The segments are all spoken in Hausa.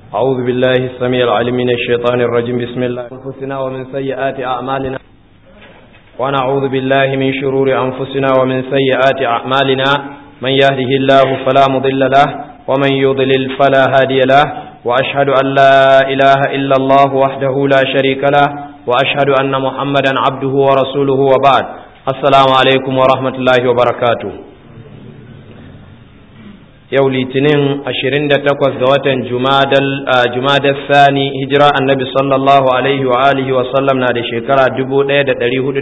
أعوذ بالله السميع العليم من الشيطان الرجيم بسم الله أنفسنا ومن سيئات أعمالنا ونعوذ بالله من شرور أنفسنا ومن سيئات أعمالنا من يهده الله فلا مضل له ومن يضلل فلا هادي له وأشهد أن لا إله إلا الله وحده لا شريك له وأشهد أن محمدا عبده ورسوله وبعد السلام عليكم ورحمة الله وبركاته yau litinin 28 ga watan jumadar sani hijira annabi sallallahu alaihi wa alihi wa sallam na da shekara 1416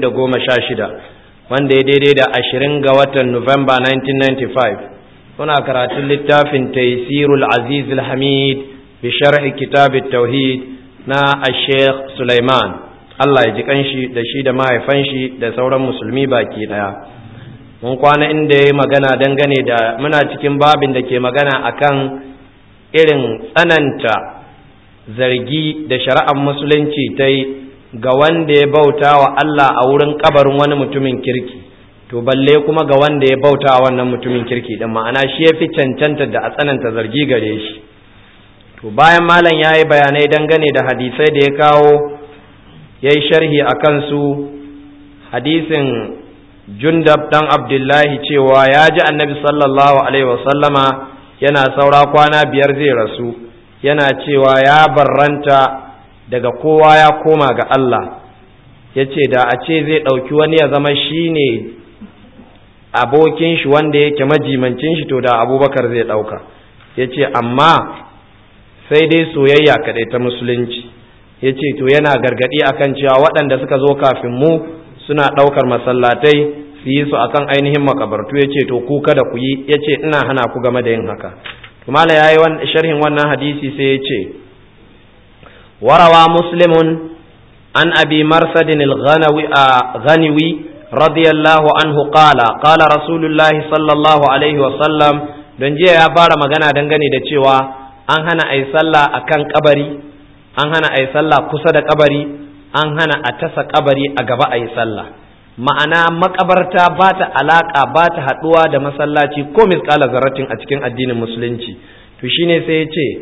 wanda ya daidai da 20 ga watan Nuwamba 1995 suna karatun littafin taisirul aziz hamid bi sharhi kitab tauhid na sheikh Sulaiman Allah ya ji kanshi da shi da mahaifan shi da sauran musulmi baki daya mun kwana inda ya magana dangane da muna cikin babin da ke magana akan irin tsananta zargi da shari'ar musulunci ta yi ga wanda ya bauta wa Allah a wurin kabarin wani mutumin kirki to balle kuma ga wanda ya bauta wa wannan mutumin kirki din ma'ana shi ya fi cancanta da a tsananta zargi gare shi to bayan malam ya yi bayanai dangane da hadisai da ya kawo ya yi sharhi a kansu hadisin jundab dan abdullahi cewa ya ji annabi sallallahu alaihi wasallama yana saura kwana biyar zai rasu yana cewa ya barranta daga kowa ya koma ga Allah ya ce da a ce zai ɗauki wani ya zama shi ne abokin shi wanda yake majimancin shi to da abubakar zai ɗauka ya ce amma sai dai soyayya kaɗai ta musulunci ya ce to yana gargaɗi akan cewa waɗanda suka zo kafin mu suna ɗaukar masallatai su yi su akan ainihin makabartu ya ce to ku kada ku yi ya ce ina hana ku game da yin haka tumala ya yi sharhin wannan hadisi sai ya ce warawa muslimun an abi marsadin al-ghaniwi radiyallahu anhu qala qala rasulullahi sallallahu alaihi wa sallam don jiya ya fara magana dangane da cewa an hana a yi sallah akan kabari an hana a yi sallah kusa da kabari an hana a tasa kabari a gaba a yi sallah ma'ana makabarta ba ta alaƙa ba ta haɗuwa da masallaci ko misƙala zarratin a cikin addinin musulunci to shine sai ya ce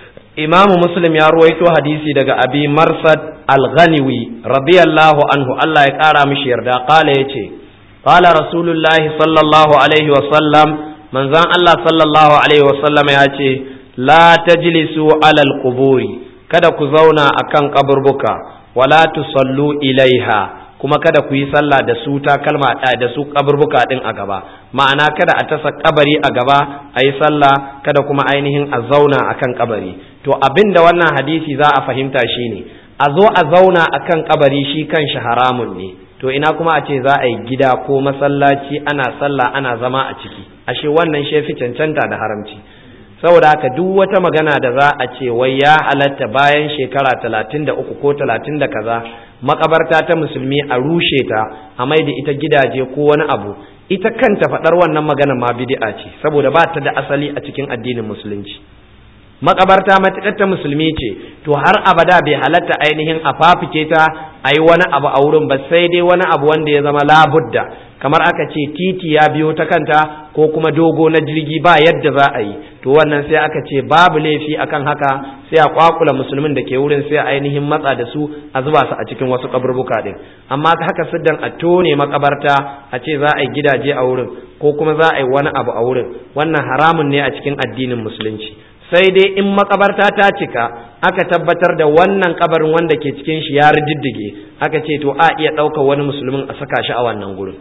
imamu muslim ya ruwaito hadisi daga abi marsad al-ghaniwi radiyallahu anhu Allah ya ƙara mishi yarda ƙala ya ce ƙala rasulullahi sallallahu alaihi wa sallam manzan Allah sallallahu alaihi wa sallam ya ce la tajlisu alal quburi kada ku zauna akan kaburbuka wala tusallu ilaiha kuma kada ku yi sallah da su takalma da su kaburbuka din a gaba ma'ana kada a tasa kabari a gaba a yi sallah kada kuma ainihin a zauna akan kabari to abin da wannan hadisi za a fahimta shine a zo a zauna akan kabari shi kan shi haramun ne to ina kuma a ce za a yi gida ko masallaci ana sallah ana zama a ciki ashe wannan shefi cancanta da haramci saboda haka duk wata magana da za a ce wai ya halatta bayan shekara talatin da uku ko talatin da kaza makabarta ta musulmi a rushe ta a mai da ita gidaje ko wani abu ita kanta faɗar wannan magana ma bid'a ce saboda ba ta da asali a cikin addinin musulunci makabarta matuƙar ta musulmi ce to har abada bai halatta ainihin a fafike ta a yi wani abu a wurin ba sai dai wani abu wanda ya zama labudda kamar aka ce titi ya biyo ta kanta ko kuma dogo na jirgi ba yadda za a yi to wannan sai aka ce babu laifi akan haka sai a kwakula musulmin da ke wurin sai ainihin matsa da su a zuba su a cikin wasu kaburbuka din amma haka siddan a tone makabarta a ce za a yi gidaje a wurin ko kuma za a yi wani abu a wurin wannan haramun ne a cikin addinin musulunci sai dai in makabarta ta cika aka tabbatar da wannan kabarin wanda ke cikin shi ya riddige aka ce to a iya ɗaukar wani musulmin a saka shi a wannan gurin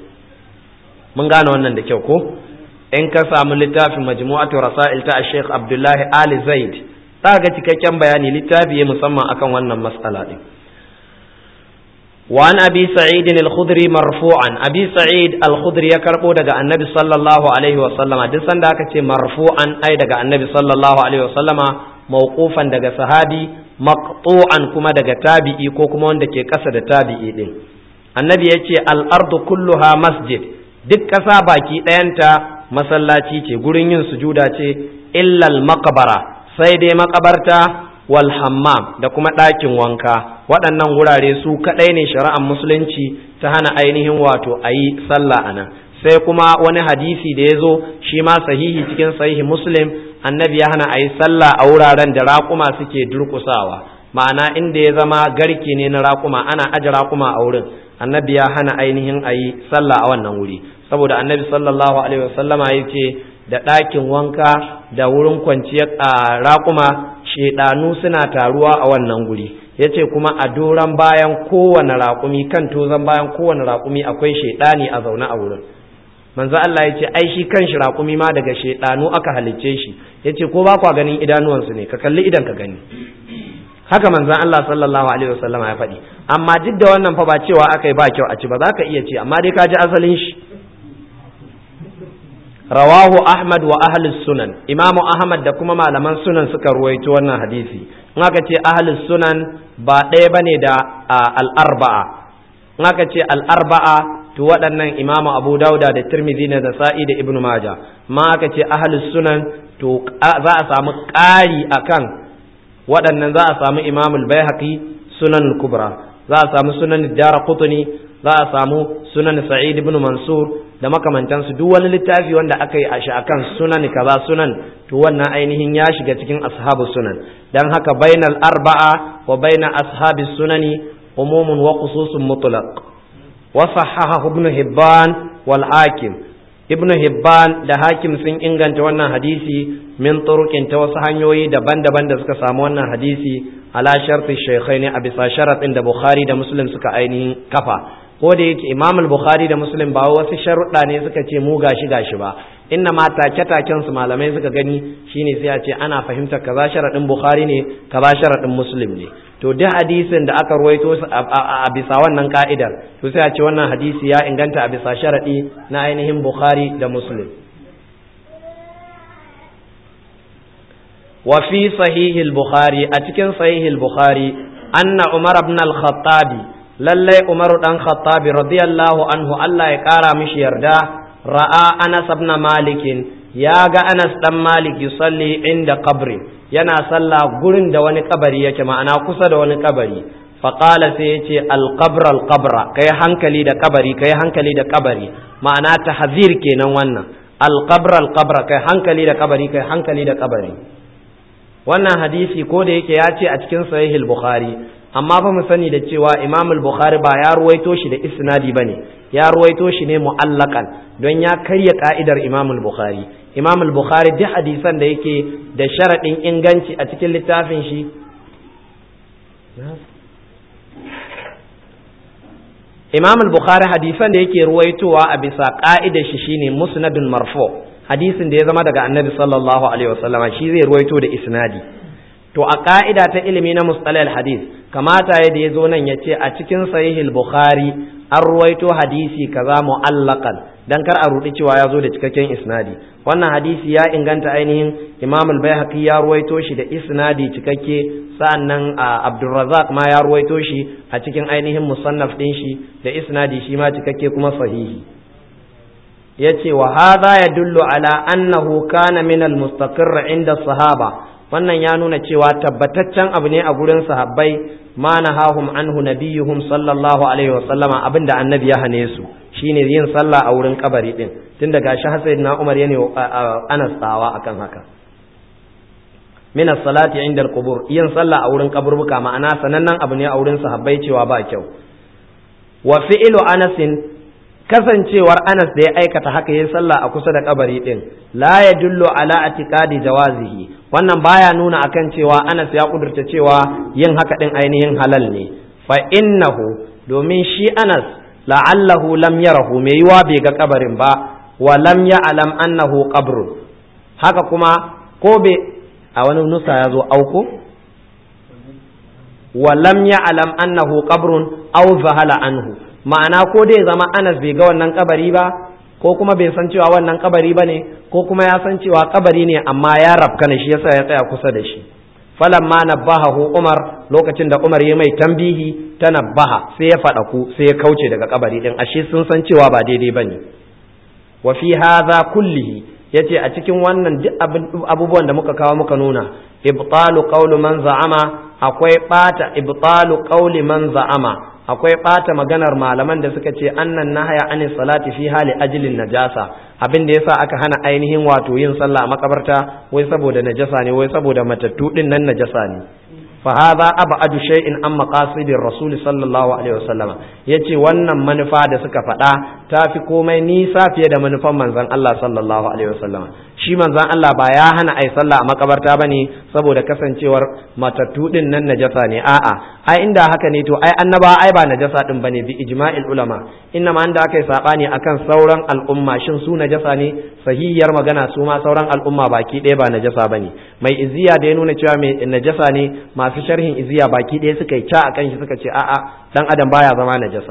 mun gane wannan da kyau ko in ka samu littafin majmu'atu rasail ta Sheikh Abdullahi Ali Zaid za ga cikakken bayani littafi musamman akan wannan mas'ala din وعن أبي سعيد الخدري مرفوعا أبي سعيد الخدري يكربو دقى النبي صلى الله عليه وسلم دسان داك مرفوعا أي دقى النبي صلى الله عليه وسلم موقوفا دقى صحابي مقطوعا كما دقى تابعي كوكما دقى قصد تابعي دين النبي يتي الأرض كلها مسجد duk ƙasa baki ɗayanta masallaci ce gurin yin sujuda ce illal makabara sai dai makabarta wal hammam da kuma ɗakin wanka waɗannan wurare su kaɗai ne shari'ar musulunci ta hana ainihin wato a yi sallah a nan sai kuma wani hadisi da ya zo shi ma sahihi cikin sahihi muslim annabi ya hana a yi sallah a wuraren da raƙuma suke durƙusawa ma'ana inda ya zama garke ne na raƙuma ana aje raƙuma a wurin annabi ya hana ainihin a yi sallah a wannan wuri saboda annabi sallallahu alaihi wasallama ya ce da ɗakin wanka da wurin kwanciyar a raƙuma shedanu suna taruwa a wannan guri ya ce kuma a doron bayan kowane raƙumi kan tozon bayan kowane raƙumi akwai shedani a zaune a wurin manzo Allah ya ce ai shi kan shi raƙumi ma daga shedanu aka halicce shi ya ce ko ba kwa ganin idanuwansu ne ka kalli idan ka gani haka manzon Allah sallallahu alaihi wasallam ya faɗi amma duk da wannan fa ba cewa aka yi ba kyau a ci ba za ka iya ci amma dai ka ji asalin shi rawahu ahmad wa ahli sunan imamu ahmad da kuma malaman sunan suka ruwaito wannan hadisi in aka ce ahli sunan ba ɗaya bane da al-arba'a in aka ce al-arba'a to waɗannan imamu abu dauda da tirmidhi da sa'i da ibnu maja ma aka ce ahli sunan to za a samu ƙari akan waɗannan za a samu imamul baihaqi sunan kubra za a samu sunan dara qutni za a samu sunan sa'id ibn mansur da makamantansu duk wani littafi wanda aka yi a shi akan sunan kaza sunan to wannan ainihin ya shiga cikin ashabu sunan dan haka bainal arba'a wa baina ashabi sunani umumun wa khususun mutlaq wa sahahahu ibn hibban wal hakim ibn hibban da hakim sun inganta wannan hadisi min turuqin ta wasu hanyoyi daban-daban da suka samu wannan hadisi ala sharti shaykhaini a bisa sharaɗin da bukhari da muslim suka ainihin kafa ko da yake imam al-bukhari da muslim ba wasu sharuɗa ne suka ce mu gashi gashi ba inna ma take taken su malamai suka gani shine sai a ce ana fahimtar kaza sharaɗin bukhari ne kaza sharaɗin muslim ne to duk hadisin da aka ruwaito a bisa wannan ka'idar to sai a ce wannan hadisi ya inganta a bisa sharaɗi na ainihin bukhari da muslim wa fi sahihil bukhari a cikin sahihil bukhari anna umar ibn al-khattabi lallai umaru dan khattabi radiyallahu anhu Allah ya kara mishi yarda ra'a anas ibn malik ya ga anas dan malik yusalli inda qabri yana sallah gurin da wani kabari yake ma'ana kusa da wani kabari faqala sai yace al-qabr al-qabra kai hankali da kabari kai hankali da kabari ma'ana tahzir kenan wannan al-qabr al-qabra kai hankali da kabari kai hankali da kabari wannan hadisi ko da yake ya ce a cikin sahihul bukhari amma fa mu sani da cewa imam al-bukhari ba ya ruwaito shi da isnadi bane ya ruwaito shi ne mu'allakan don ya karya ka'idar imam al-bukhari imam al-bukhari duk hadisan da yake da sharadin inganci a cikin littafin shi imam al-bukhari hadisan da yake ruwaitowa a bisa ka'idar shi shine musnadun marfu hadisin da ya zama daga annabi sallallahu alaihi wasallama shi zai ruwaito da isnadi to a ka'ida ta ilimi na mustalal hadis kamata ya da ya zo nan ya ce a cikin sahihul bukhari an ruwaito hadisi kaza mu'allaqan dan kar a rudi cewa ya zo da cikakken isnadi wannan hadisi ya inganta ainihin imam al-baihaqi ya ruwaito shi da isnadi cikakke sa'annan abdurrazzaq ma ya ruwaito shi a cikin ainihin musannaf din shi da isnadi shi ma cikakke kuma sahihi yace wa hadha yadullu ala annahu kana min al-mustaqirr inda sahaba wannan ya nuna cewa tabbataccen abu ne a gurin sahabbai ma nahahum anhu nabiyuhum sallallahu alaihi wa sallama abinda annabi ya hane su shine yin sallah a wurin kabari din tun daga shi hasaid na Umar yana Anas tsawa akan haka min as-salati inda al-qubur yin sallah a wurin kaburbuka ma'ana sanannen abu ne a wurin sahabbai cewa ba kyau wa fi'lu Anasin kasancewar Anas da ya aikata haka yin sallah a kusa da kabari din la yadullu ala atiqadi jawazihi wannan baya nuna akan cewa Anas ya kudurta cewa yin haka din ainihin halal ne fa innahu domin shi Anas la'allahu lam yarahu mai yiwa bai ga kabarin ba wa lam ya'lam annahu qabrun haka kuma ko bai a wani nusa ya zo auko wa lam ya'lam annahu qabrun aw zahala anhu ma'ana ko dai zama Anas bai ga wannan kabari ba ko kuma bai san cewa wannan kabari ba ne ko kuma ya san cewa kabari ne amma ya rabka ne shi yasa ya tsaya kusa da shi falamma nabbahahu Umar lokacin da Umar ya mai tambihi ta nabbaha sai ya faɗa ku sai ya kauce daga kabari din ashe sun san cewa ba daidai bane wa fi hadha kullihi yace a cikin wannan duk abubuwan da muka kawo muka nuna ibtalu qawlu man za'ama akwai bata ibtalu qawli man za'ama akwai ɓata maganar malaman da suka ce annan nahaya anis salati fi hali ajilin najasa abin da yasa aka hana ainihin wato yin sallah a makabarta wai saboda najasa ne wai saboda matattu din nan najasa ne fa hadha abadu shay'in an maqasidir rasul sallallahu alaihi wasallama yace wannan manufa da suka faɗa ta fi komai nisa fiye da manufan manzon Allah sallallahu alaihi wasallama shi manzon Allah ba ya hana ai sallah a makabarta bane saboda kasancewar matattu din nan najasa ne a'a ai inda haka ne to ai annaba ai ba najasa din bane bi ijma'il ulama inna ma inda aka yi sabani akan sauran al'umma shin su najasa ne sahihiyar magana su ma sauran al'umma baki ɗaya ba najasa bane mai iziya da ya nuna cewa mai najasa ne masu sharhin iziya baki ɗaya suka yi ca akan shi suka ce a'a dan adam baya zama najasa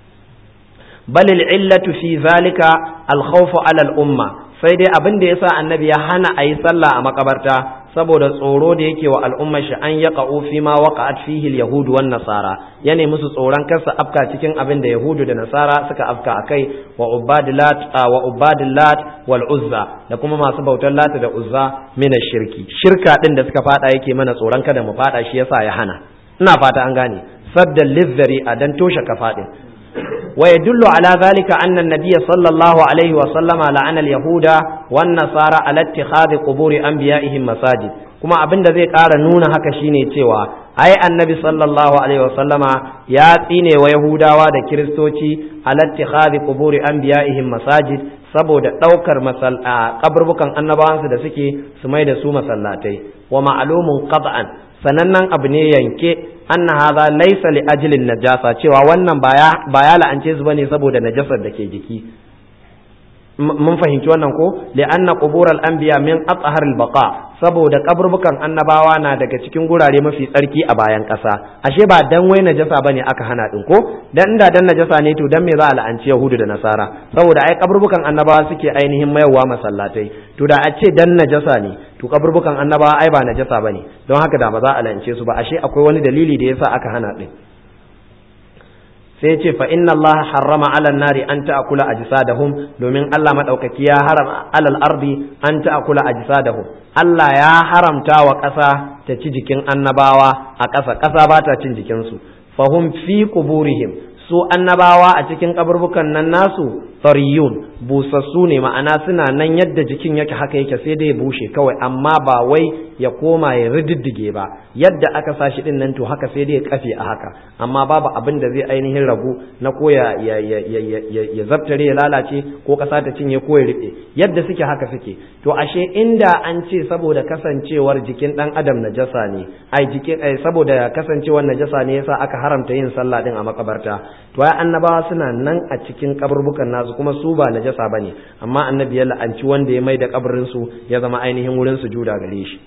bal illatu fi zalika al khawfu ala al umma sai dai abin da yasa annabi ya hana a yi sallah a makabarta saboda tsoro da yake wa al'ummar shi an yaqa fi ma waqa'at fihi al-yahud wan nasara yana musu tsoron kasa afka cikin abin da yahudu da nasara suka afka akai wa ubadilat wa ubadilat wal uzza da kuma masu bautar lata da uzza min shirki shirka din da suka fada yake mana tsoron kada mu fada shi yasa ya hana ina fata an gane saddan lizzari a dan toshe kafadin ويدل على ذلك أن النبي صلى الله عليه وسلم لعن اليهود والنصارى على اتخاذ قبور أنبيائهم مساجد kuma abin da zai ƙara nuna haka shine cewa ai annabi sallallahu alaihi wasallama ya tsine wa yahudawa da kiristoci alattikhadhi quburi anbiya'ihim masajid saboda ɗaukar kaburbukan annabawansu da suke su mai da su masallatai wa ma'lumun qat'an sanannen abu ne yanke anna hadha laysa li ajlin najasa cewa wannan ba ya la'ance su bane saboda najasar da ke jiki mun fahimci wannan ko li anna qubural anbiya min athhar al baqa saboda kaburbukan annabawa na daga cikin gurare mafi tsarki a bayan ƙasa ashe ba dan wai najasa bane aka hana din ko dan inda dan najasa ne to dan me za a la'anci yahudu da nasara saboda ai kaburbukan annabawa suke ainihin mayawa masallatai to da a ce dan najasa ne to kaburbukan annabawa ai ba najasa bane don haka da ba za a la'ance su ba ashe akwai wani dalili da yasa aka hana din sai ce fa inna Allah harrama ala nari an ta'kula ajsadahum domin Allah madaukaki ya haram alal ardi an ta'kula ajsadahum Allah ya haramta wa ƙasa ta ci jikin annabawa a ƙasa ƙasa ba ta cin jikinsu fahum fi quburihim su annabawa a cikin kaburbukan nan nasu fariyun busassu ne ma'ana suna nan yadda jikin yake haka yake sai dai ya bushe kawai amma ba wai ya koma ya rididdige ba yadda aka sa shi din nan to haka sai dai ya kafe a haka amma babu abin da zai ainihin ragu na ko ya ya ya ya ya zabtare ya lalace ko kasa ta cinye ko ya riɓe yadda suke haka suke to ashe inda an ce saboda kasancewar jikin dan adam najasa ne ai jikin ai saboda kasancewar najasa ne yasa aka haramta yin sallah din a makabarta to ai annabawa suna nan a cikin kaburbukan nasu kuma su ba najasa bane amma annabi ya la'anci wanda ya mai da kabarin su ya zama ainihin wurin sujuda gare shi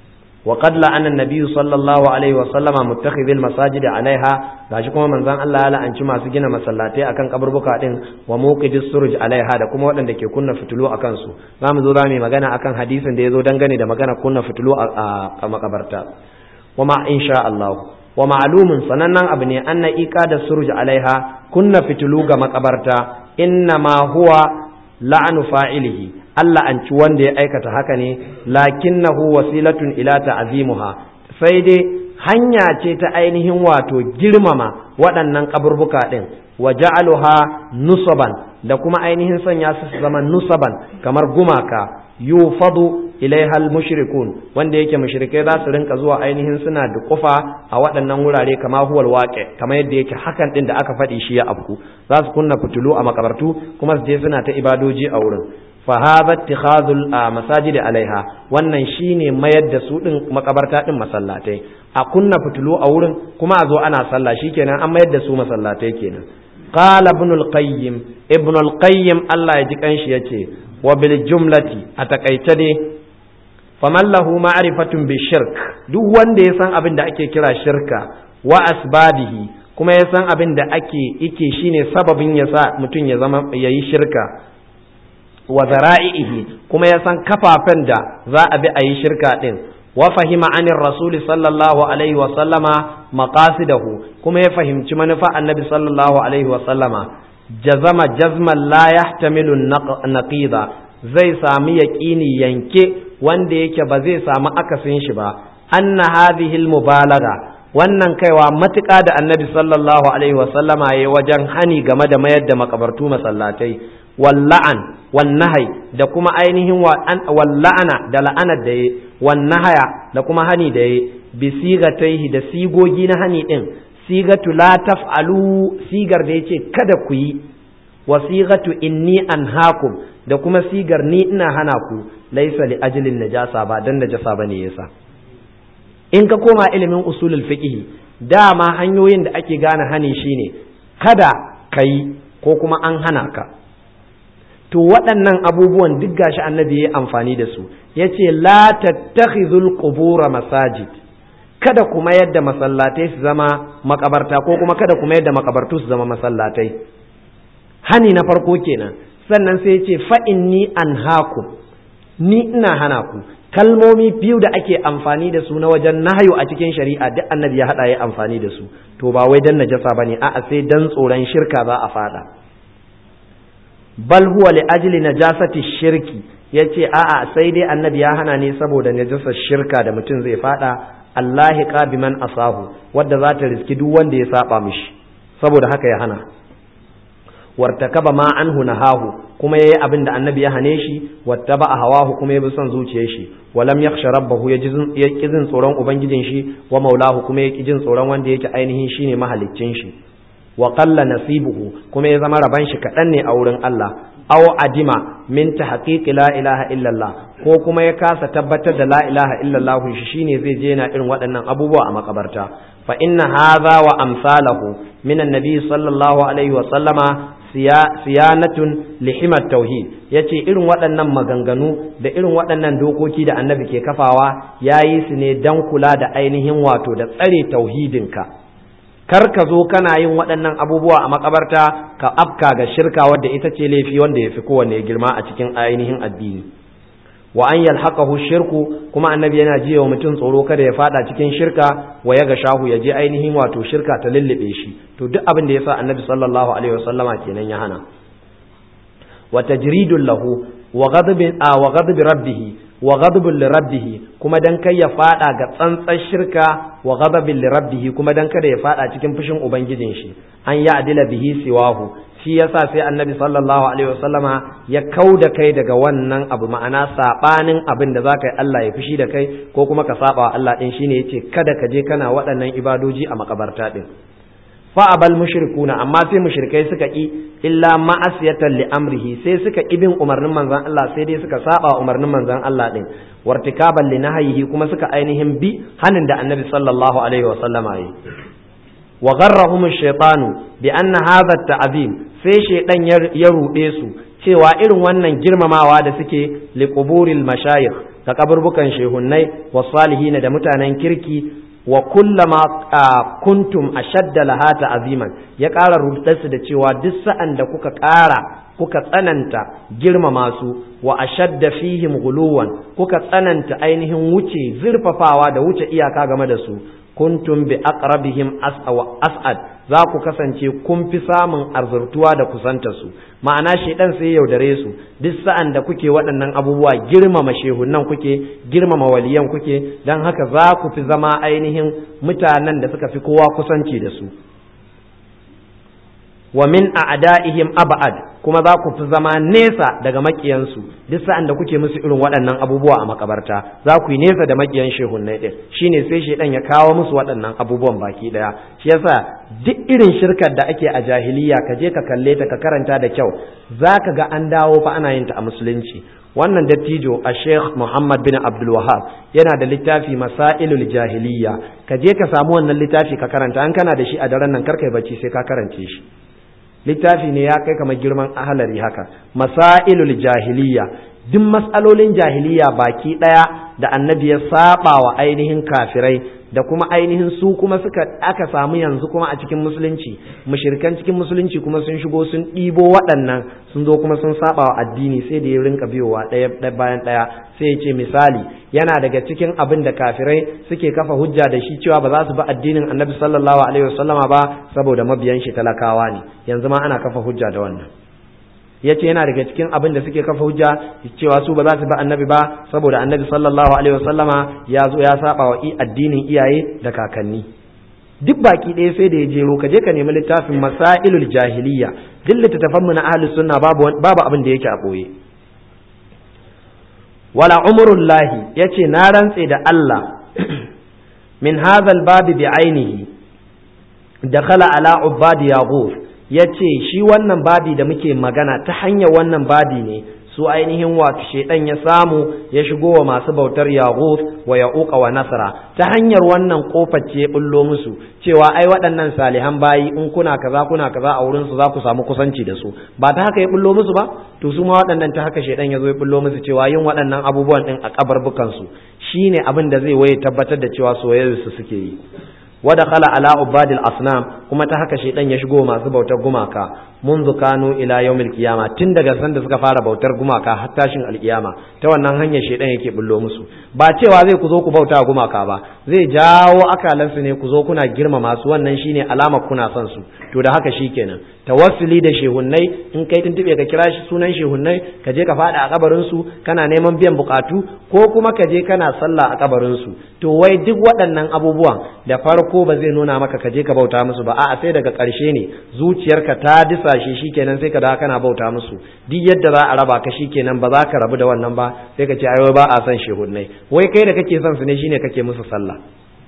wa qad la'ana an-nabiy sallallahu alaihi wa sallama muttakhidh al-masajid alaiha gashi kuma manzon Allah ya la'anci masu gina masallatai akan kaburbuka din wa muqidis suruj alaiha da kuma waɗanda ke kunna fitilu akan su zamu zo zamu magana akan hadisin da yazo dangane da magana kunna fitilu a makabarta wa ma insha Allah wa ma'lumun sanannen abu ne anna da suruj alaiha kunna fitilu ga makabarta inna ma huwa la'anu fa'ilihi Allah an ci wanda ya aikata haka ne lakinnahu wasilatun ila ta'zimuha sai dai hanya ce ta ainihin wato girmama waɗannan kaburbuka din wa ja'aluha nusaban da kuma ainihin sanya su su zama nusaban kamar gumaka yufadu ilaihal mushrikun wanda yake mushrikai za su rinka zuwa ainihin suna da kufa a waɗannan wurare kama huwal waƙe kama yadda yake hakan din da aka faɗi shi ya afku za su kunna fitilu a makabartu kuma su je suna ta ibadoji a wurin fa hadha ittikhadul masajid alaiha wannan shine mayar da su din makabarta din masallatai a kunna fitilu a wurin kuma a zo ana sallah shikenan an mayar da su masallatai kenan qala ibn al-qayyim ibn al-qayyim Allah ya ji kanshi yace wa bil jumlati a takaice dai faman lahu ma'rifatun bi shirk duk wanda ya san abin da ake kira shirka wa asbabihi kuma ya san abin da ake ike shine sababin ya sa mutum ya zama yayi shirka wa zara'ihi kuma ya san kafafen da za a bi a yi shirka din wa fahima anir rasul sallallahu alaihi wa sallama maqasidahu kuma ya fahimci manufa annabi sallallahu alaihi wa sallama jazama jazman la yahtamilu naqida zai sami yaqini yanke wanda yake ba zai samu akasin shi ba anna hadhihi al-mubalagha wannan kaiwa matuƙa da annabi sallallahu alaihi wasallama ya wajen hani game da mayar da makabartu masallatai walla'an wannahai da kuma ainihin walla'ana da la'anar da ya wannahaya da kuma hani da ya bi sigataihi da sigogi na hani din sigatu la taf'alu sigar da yace kada ku yi wa sigatu inni anhaakum da kuma sigar ni ina hana ku laisa li ajlin najasa ba dan najasa bane yasa in ka koma ilimin usulul fiqh dama hanyoyin da ake gane hani shine kada kai ko kuma an hana ka to waɗannan abubuwan duk gashi annabi ya amfani da su yace la tattakhizul qubura masajid kada kuma yadda masallatai su zama makabarta ko kuma kada kuma yadda makabartu su zama masallatai hani na farko kenan sannan sai yace fa inni anhaakum ni ina hana ku kalmomi biyu da ake amfani da su na wajen nahayu a cikin shari'a duk annabi ya hada ya amfani da su to ba wai dan najasa bane a'a sai dan tsoron shirka za a fada bal huwa li ajli najasati shirki yace a'a sai dai annabi ya hana ne saboda najasar shirka da mutum zai fada Allah biman asahu wadda za ta riski duk wanda ya saba mishi saboda haka ya hana wartakaba ma anhu nahahu kuma yayi abin da annabi ya hane shi wattaba hawahu kuma ya bi son zuciyar shi walam yakhsha rabbahu ya jin tsoron ubangijin shi wa maulahu kuma ya jin tsoron wanda yake ainihin shine mahaliccin shi wa qalla nasibuhu kuma ya zama raban shi kadan ne a wurin Allah aw adima min tahqiqi la ilaha illallah ko kuma ya kasa tabbatar da la ilaha illallah shi shine zai je na irin waɗannan abubuwa a makabarta fa inna hadha wa amsalahu min annabi sallallahu alaihi wa sallama siyanatun lihimar tauhid ya ce irin waɗannan maganganu da irin waɗannan dokoki da annabi ke kafawa ya yi su ne don kula da ainihin wato da tsare tauhidinka kar ka zo kana yin waɗannan abubuwa a makabarta ka afka ga shirka wadda ita ce laifi wanda ya fi kowanne girma a cikin ainihin addini wa an yalhaqahu shirku kuma annabi yana jiya wa mutum tsoro kada ya fada cikin shirka wa ya ga shahu ya je ainihin wato shirka ta lullube shi to duk abin da yasa annabi sallallahu alaihi wasallama kenan ya hana wa tajridul lahu wa ghadabin a wa ghadab rabbih wa ghadabul lirabbih kuma dan kai ya fada ga tsantsar shirka wa ghadabil lirabbih kuma dan kada ya fada cikin fushin ubangijin shi an ya adila bihi siwahu shi yasa sai annabi sallallahu alaihi wasallama ya kau da kai daga wannan abu ma'ana sabanin abin da zaka yi Allah ya fushi da kai ko kuma ka saba wa Allah din shine yace kada ka je kana waɗannan ibadoji a makabarta din fa abal mushrikuna amma sai mushrikai suka ki illa ma'asiyatan li amrihi sai suka ki bin umarnin manzon Allah sai dai suka saba umarnin manzon Allah din wartikaban li nahyihi kuma suka ainihin bi hanin da annabi sallallahu alaihi wasallama yi wa gharrahum ash-shaytanu bi anna hadha at-ta'zim sai shaydan ya rude su cewa irin wannan girmamawa da suke li quburil mashayikh ka kaburbukan shehunnai wa salihin da mutanen kirki wa kullama kuntum ashadda laha ta'ziman ya ƙara rubutarsu da cewa duk sa'an da kuka ƙara kuka tsananta girmama su wa ashadda fihim guluwan kuka tsananta ainihin wuce zurfafawa da wuce iyaka game da su kuntum bi aqrabihim as'ad za ku kasance kun fi samun arzurtuwa da kusanta su ma'ana shedan sai yaudare su duk sa'an da kuke waɗannan abubuwa girmama shehunan kuke girmama waliyan kuke don haka za ku fi zama ainihin mutanen da suka fi kowa kusanci da su wa min a'da'ihim ab'ad kuma za ku fi zama nesa daga makiyansu duk sa'an da kuke musu irin waɗannan abubuwa a makabarta za ku yi nesa da makiyan shehunnai din shine sai shedan ya kawo musu waɗannan abubuwan baki daya shi yasa duk irin shirkar da ake a jahiliya ka je ka kalle ta ka karanta da kyau zaka ga an dawo fa ana yin ta a musulunci wannan dattijo a sheikh muhammad bin abdul wahab yana da littafi masailul jahiliya ka je ka samu wannan littafi ka karanta an kana da shi a daren nan karkai bacci sai ka karance shi littafi ne ya kai kamar girman ahalari haka masailul jahiliya duk matsalolin jahiliya baki daya da annabi ya saba wa ainihin kafirai da kuma ainihin su kuma suka aka samu yanzu kuma a cikin musulunci mushirikan cikin musulunci kuma sun shigo sun ɗibo waɗannan sun zo kuma sun saba wa addini sai da ya rinka biyowa ɗaya bayan ɗaya sai ya ce misali yana daga cikin abin da kafirai suke kafa hujja da shi cewa ba za su bi addinin annabi sallallahu alaihi wasallama ba saboda mabiyan shi talakawa ne yanzu ma ana kafa hujja da wannan yace yana daga cikin abin da suke kafa hujja cewa su ba za su bi annabi ba saboda annabi sallallahu alaihi wasallama ya zo ya saba wa addinin iyaye da kakanni duk baki ɗaya sai da ya jero ka je ka nemi littafin masailul jahiliya duk littattafan mu na ahlus sunna babu babu abin da yake a boye wala umrullahi yace na rantse da Allah min hadha babi bi ainihi dakhala ala ubadi yaghuf yace shi wannan babi da muke magana ta hanyar wannan babi ne su ainihin wato shedan ya samu ya shigo wa masu bautar yaghut wa ya'uqa wa nasra ta hanyar wannan kofar ce bullo musu cewa ai waɗannan salihan bayi in kuna kaza kuna kaza a wurin su za ku samu kusanci da su ba ta haka ya bullo musu ba to su ma waɗannan ta haka shedan ya zo ya bullo musu cewa yin waɗannan abubuwan din a kabarbukan su shine abin da zai waye tabbatar da cewa soyayyar su suke yi wada khala ala ubadil asnam kuma ta haka shedan ya shigo masu bautar gumaka منذ كانوا ila yawmil qiyama tun daga san da suka fara bautar gumaka har tashin alkiyama ta wannan hanyar shedan yake bullo musu ba cewa zai ku zo ku bauta gumaka ba zai jawo akalansu ne ku zo kuna girma masu wannan shine alamar kuna son su to da haka shikenan tawassuli da shehunnai in kai tuntube ka kira shi sunan shehunnai ka je ka fada a kabarin su kana neman biyan bukatu ko kuma ka je kana sallah a kabarin su to wai duk waɗannan abubuwan da farko ba zai nuna maka ka je ka bauta musu ba a'a sai daga ƙarshe ne zuciyarka ta disa shi shikenan sai ka da kana bauta musu duk yadda za a raba ka shikenan ba za ka rabu da wannan ba sai ka ce ai ba a san shehunnai wai kai da kake son su ne shine kake musu sallah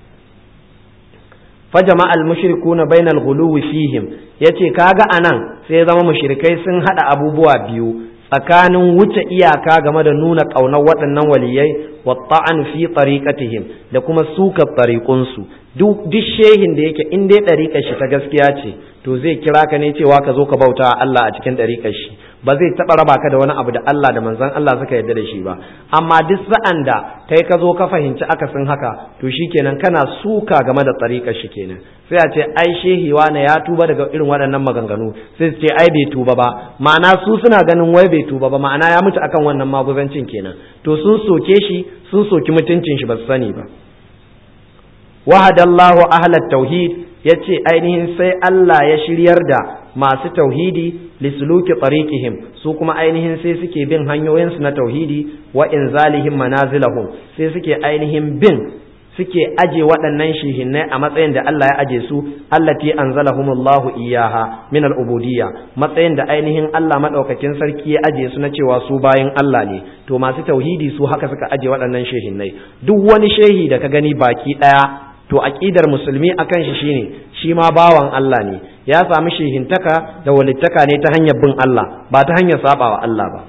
fa jama'al mushrikuna bainal ghuluwi fihim yace kaga anan sai zama mushrikai sun hada abubuwa biyu tsakanin wuce iyaka game da nuna ƙaunar waɗannan waliyai wa ta'an fi tariqatihim da kuma suka tariqunsu duk shehin da yake in dai ɗariƙar shi ta gaskiya ce to zai kira ka ne cewa ka zo ka bauta Allah a cikin ɗariƙar shi ba zai taɓa raba ka da wani abu da Allah da manzon Allah suka yarda da shi ba amma duk sa'an da kai ka zo ka fahimci akasin haka to shikenan kana suka game da ɗariƙar shi kenan sai a ce ai shehi wane ya tuba daga irin waɗannan maganganu sai su ce ai bai tuba ba ma'ana su suna ganin wai bai tuba ba ma'ana ya mutu akan wannan maguzancin kenan to sun soke shi sun soki mutuncin shi ba su sani ba wahadallahu ahlat tauhid yace ainihin sai Allah ya shiryar da masu tauhidi lisluki tariqihim su kuma ainihin sai suke bin hanyoyin su na tauhidi wa inzalihim manazilahum sai suke ainihin bin suke aje waɗannan shihinnai a matsayin da Allah ya aje su allati anzalahumullahu iyaha min al-ubudiyya matsayin da ainihin Allah madaukakin sarki ya aje su na cewa su bayin Allah ne to masu tauhidi su haka suka aje waɗannan shihinnai duk wani shehi da ka gani baki ɗaya to aqidar musulmi akan shi shine shi ma bawan Allah ne ya sami shehintaka da walittaka ne ta hanyar bin Allah ba ta hanyar sabawa Allah ba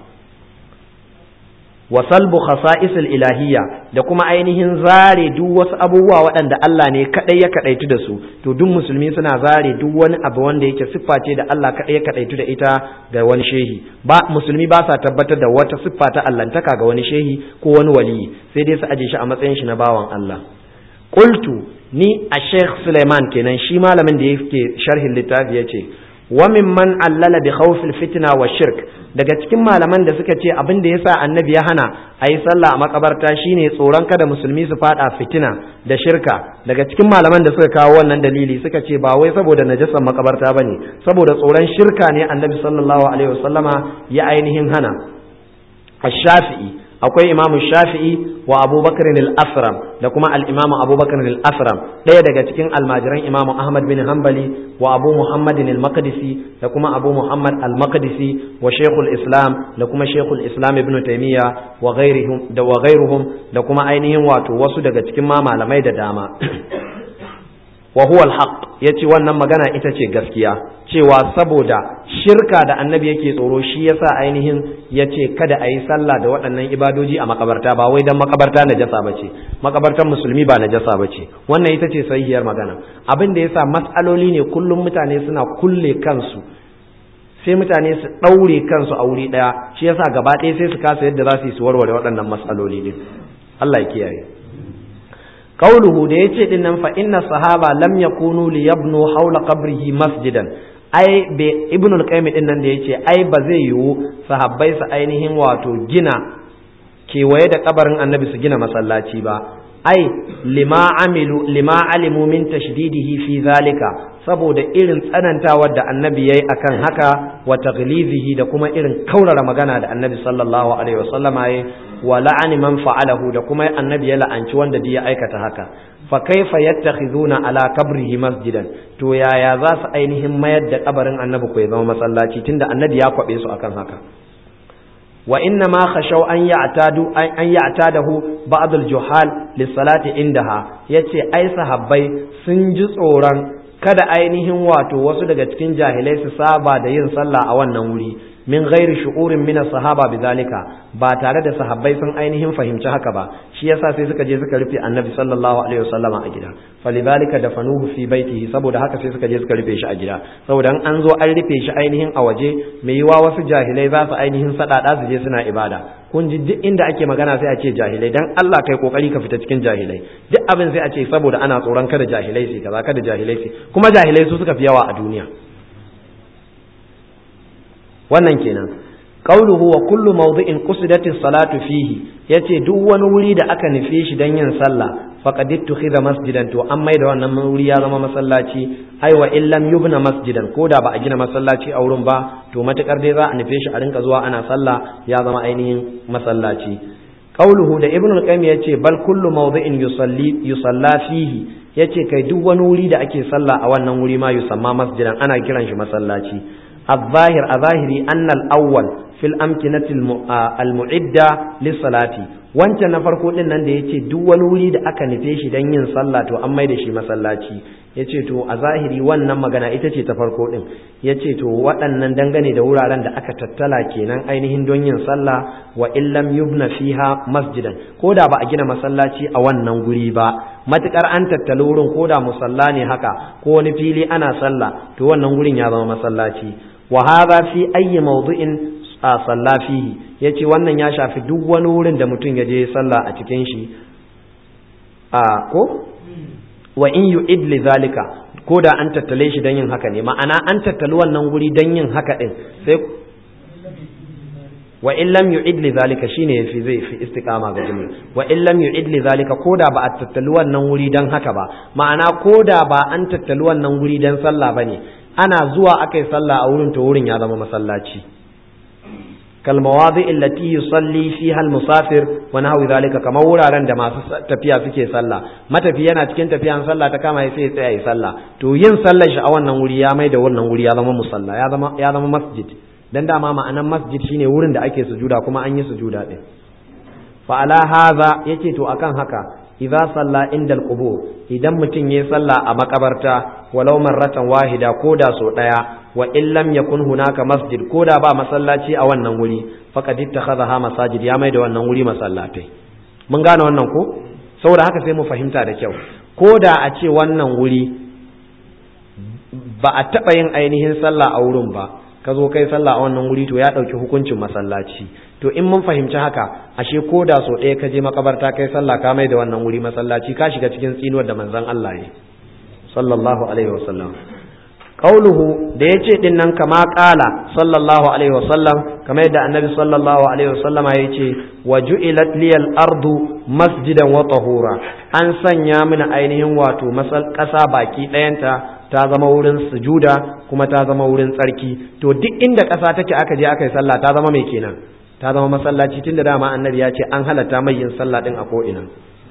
wa salbu khasa'isil ilahiyya da kuma ainihin zare duk wasu abubuwa waɗanda Allah ne kadai ya kadaitu da su to duk musulmi suna zare duk wani abu wanda yake siffa ce da Allah kadai ya kadaitu da ita ga wani shehi ba musulmi ba sa tabbatar da wata siffa ta allantaka ga wani shehi ko wani waliyi sai dai su aje shi a matsayin shi na bawan Allah qultu ni a Sheikh Suleiman kenan shi malamin da yake sharhin littafi yace wa mimman allala bi khawfil fitna wa shirk daga cikin malaman da suka ce abin da yasa annabi ya hana a yi sallah a makabarta shine tsoron kada musulmi su fada fitina da shirka daga cikin malaman da suka kawo wannan dalili suka ce ba wai saboda najasan makabarta bane saboda tsoron shirka ne annabi sallallahu alaihi wasallama ya ainihin hana ash-shafi'i akwai imamu shafi'i wa abubakar al-asram da kuma al-imamu abubakar al-asram ɗaya daga cikin almajiran imamu ahmad bin hanbali wa abu muhammadin al-maqdisi da kuma abu muhammad al-maqdisi wa shaykhul islam da kuma shaykhul islam ibn taymiya wa ghairihum da wa ghairuhum da kuma ainihin wato wasu daga cikin ma malamai da dama wa huwa al-haq yace wannan magana ita ce gaskiya cewa saboda shirka da annabi yake tsoro shi yasa ainihin yace kada a yi sallah da waɗannan ibadoji a makabarta ba wai dan makabarta najasa bace makabartan musulmi ba najasa bace wannan ita ce sahihiyar magana abin da yasa matsaloli ne kullum mutane suna kulle kansu sai mutane su ɗaure kansu a wuri ɗaya shi yasa gaba ɗaya sai su kasa yadda za su yi su warware waɗannan matsaloli din Allah ya kiyaye قوله da yace din nan fa inna sahaba lam yakunu li yabnu hawla qabrihi masjidan ai be ibnu al-qayyim din nan da yace ai ba zai yiwu sahabbai su ainihin wato gina kewaye da kabarin annabi su gina masallaci ba ai lima amilu lima alimu min tashdidihi fi zalika saboda irin tsanantawar da annabi yayi akan haka wa taghlizihi da kuma irin kaurara magana da annabi sallallahu alaihi wasallam yayi wa la'ani man fa'alahu da kuma annabi ya la'anci wanda ya aikata haka fa kaifa yattakhizuna ala qabrihi masjidan to yaya za su ainihin mayar da kabarin annabi ko ya zama masallaci tunda annabi ya kwabe su akan haka wa inna ma khashaw an ya'tadu an ya'tadahu ba'd al-juhal lis-salati indaha yace ai sahabbai sun ji tsoron kada ainihin wato wasu daga cikin jahilai su saba da yin sallah a wannan wuri min ghairi shu'urin min sahaba bidhalika ba tare da sahabbai sun ainihin fahimci haka ba shi yasa sai suka je suka rufe annabi sallallahu alaihi wasallama a gida falidhalika dafanuhu fi baitihi saboda haka sai suka je suka rufe shi a gida saboda an zo an rufe shi ainihin a waje mai yiwa wasu jahilai za su ainihin sadada su je suna ibada kun ji duk inda ake magana sai a ce jahilai dan Allah kai kokari ka fita cikin jahilai duk abin sai a ce saboda ana tsoron kada jahilai su kaza kada jahilai su kuma jahilai su suka fi yawa a duniya wannan kenan qauluhu wa kullu mawdi'in qusidatis salatu fihi yace duk wani wuri da aka nufe shi dan yin sallah faqad ittukhidha masjidan to an maida wannan wuri ya zama masallaci ai wa illam yubna masjidan ko da ba a gina masallaci a wurin ba to matukar dai za a nufe shi a rinka zuwa ana sallah ya zama ainihin masallaci qauluhu da ibnu al-qayyim yace bal kullu mawdi'in yusalli yusalla fihi yace kai duk wani wuri da ake sallah a wannan wuri ma yusamma masjidan ana kiran shi masallaci الظاهر أظاهري أن الأول في الأمكنة المعدة للصلاة wancan na farko din nan da yace duk wani wuri da aka nufe shi dan yin sallah to an mai da shi masallaci yace to a zahiri wannan magana ita ce ta farko din yace to waɗannan dangane da wuraren da aka tattala kenan ainihin don yin sallah wa illam yubna fiha masjidan ko da ba a gina masallaci a wannan guri ba matukar an tattali wurin ko da musalla ne haka ko wani fili ana sallah to wannan gurin ya zama masallaci wa hadha fi ayyi mawdu'in a salla fihi yace wannan ya shafi duk wani wurin da mutum ya je sallah a cikin shi a ko wa in yu'id li zalika ko da an tattale shi dan yin haka ne ma'ana an tattali wannan guri dan yin haka din sai wa in lam yu'id li zalika shine yafi zai fi istiqama ga jumla wa in lam yu'id li zalika koda ba a tattali wannan wuri dan haka ba ma'ana koda ba an tattali wannan wuri dan sallah bane ana zuwa akai sallah a wurin to wurin ya zama masallaci kal mawadi allati yusalli fiha al musafir wa nahwi zalika kamar wuraren da masu tafiya suke sallah matafi yana cikin tafiyan sallah ta kama sai ya tsaya yi sallah to yin sallar shi a wannan wuri ya mai da wannan wuri ya zama musalla ya zama ya zama masjid dan dama ma'anan masjid shine wurin da ake sujuda kuma an yi sujuda din fa ala hadha yace to akan haka idza salla inda al-qubur idan mutum yayi sallah a makabarta walau marratan wahida ko da so daya wa in lam yakun hunaka masjid ko da ba masallaci a wannan wuri faqad ittakhadha masajid ya mai da wannan wuri masallatai mun gane wannan ko saboda haka sai mu fahimta da kyau ko da a ce wannan wuri ba a taɓa yin ainihin sallah a wurin ba ka zo kai sallah a wannan wuri to ya ɗauki hukuncin masallaci to in mun fahimci haka ashe ko da so ɗaya ka je makabarta kai sallah ka mai da wannan wuri masallaci ka shiga cikin tsinuwar da manzon Allah ya sallallahu alaihi wasallam qauluhu da yace din nan kama qala sallallahu alaihi wasallam kamar yadda annabi sallallahu alaihi wasallam ya ce wa ju'ilat liyal ardu masjidan wa tahura an sanya mini ainihin wato masal kasa baki ɗayanta ta zama wurin sujuda kuma ta zama wurin tsarki to duk inda ƙasa take aka je aka yi sallah ta zama mai kenan ta zama masallaci tunda dama annabi ya ce an halatta mai yin sallah din a ko ina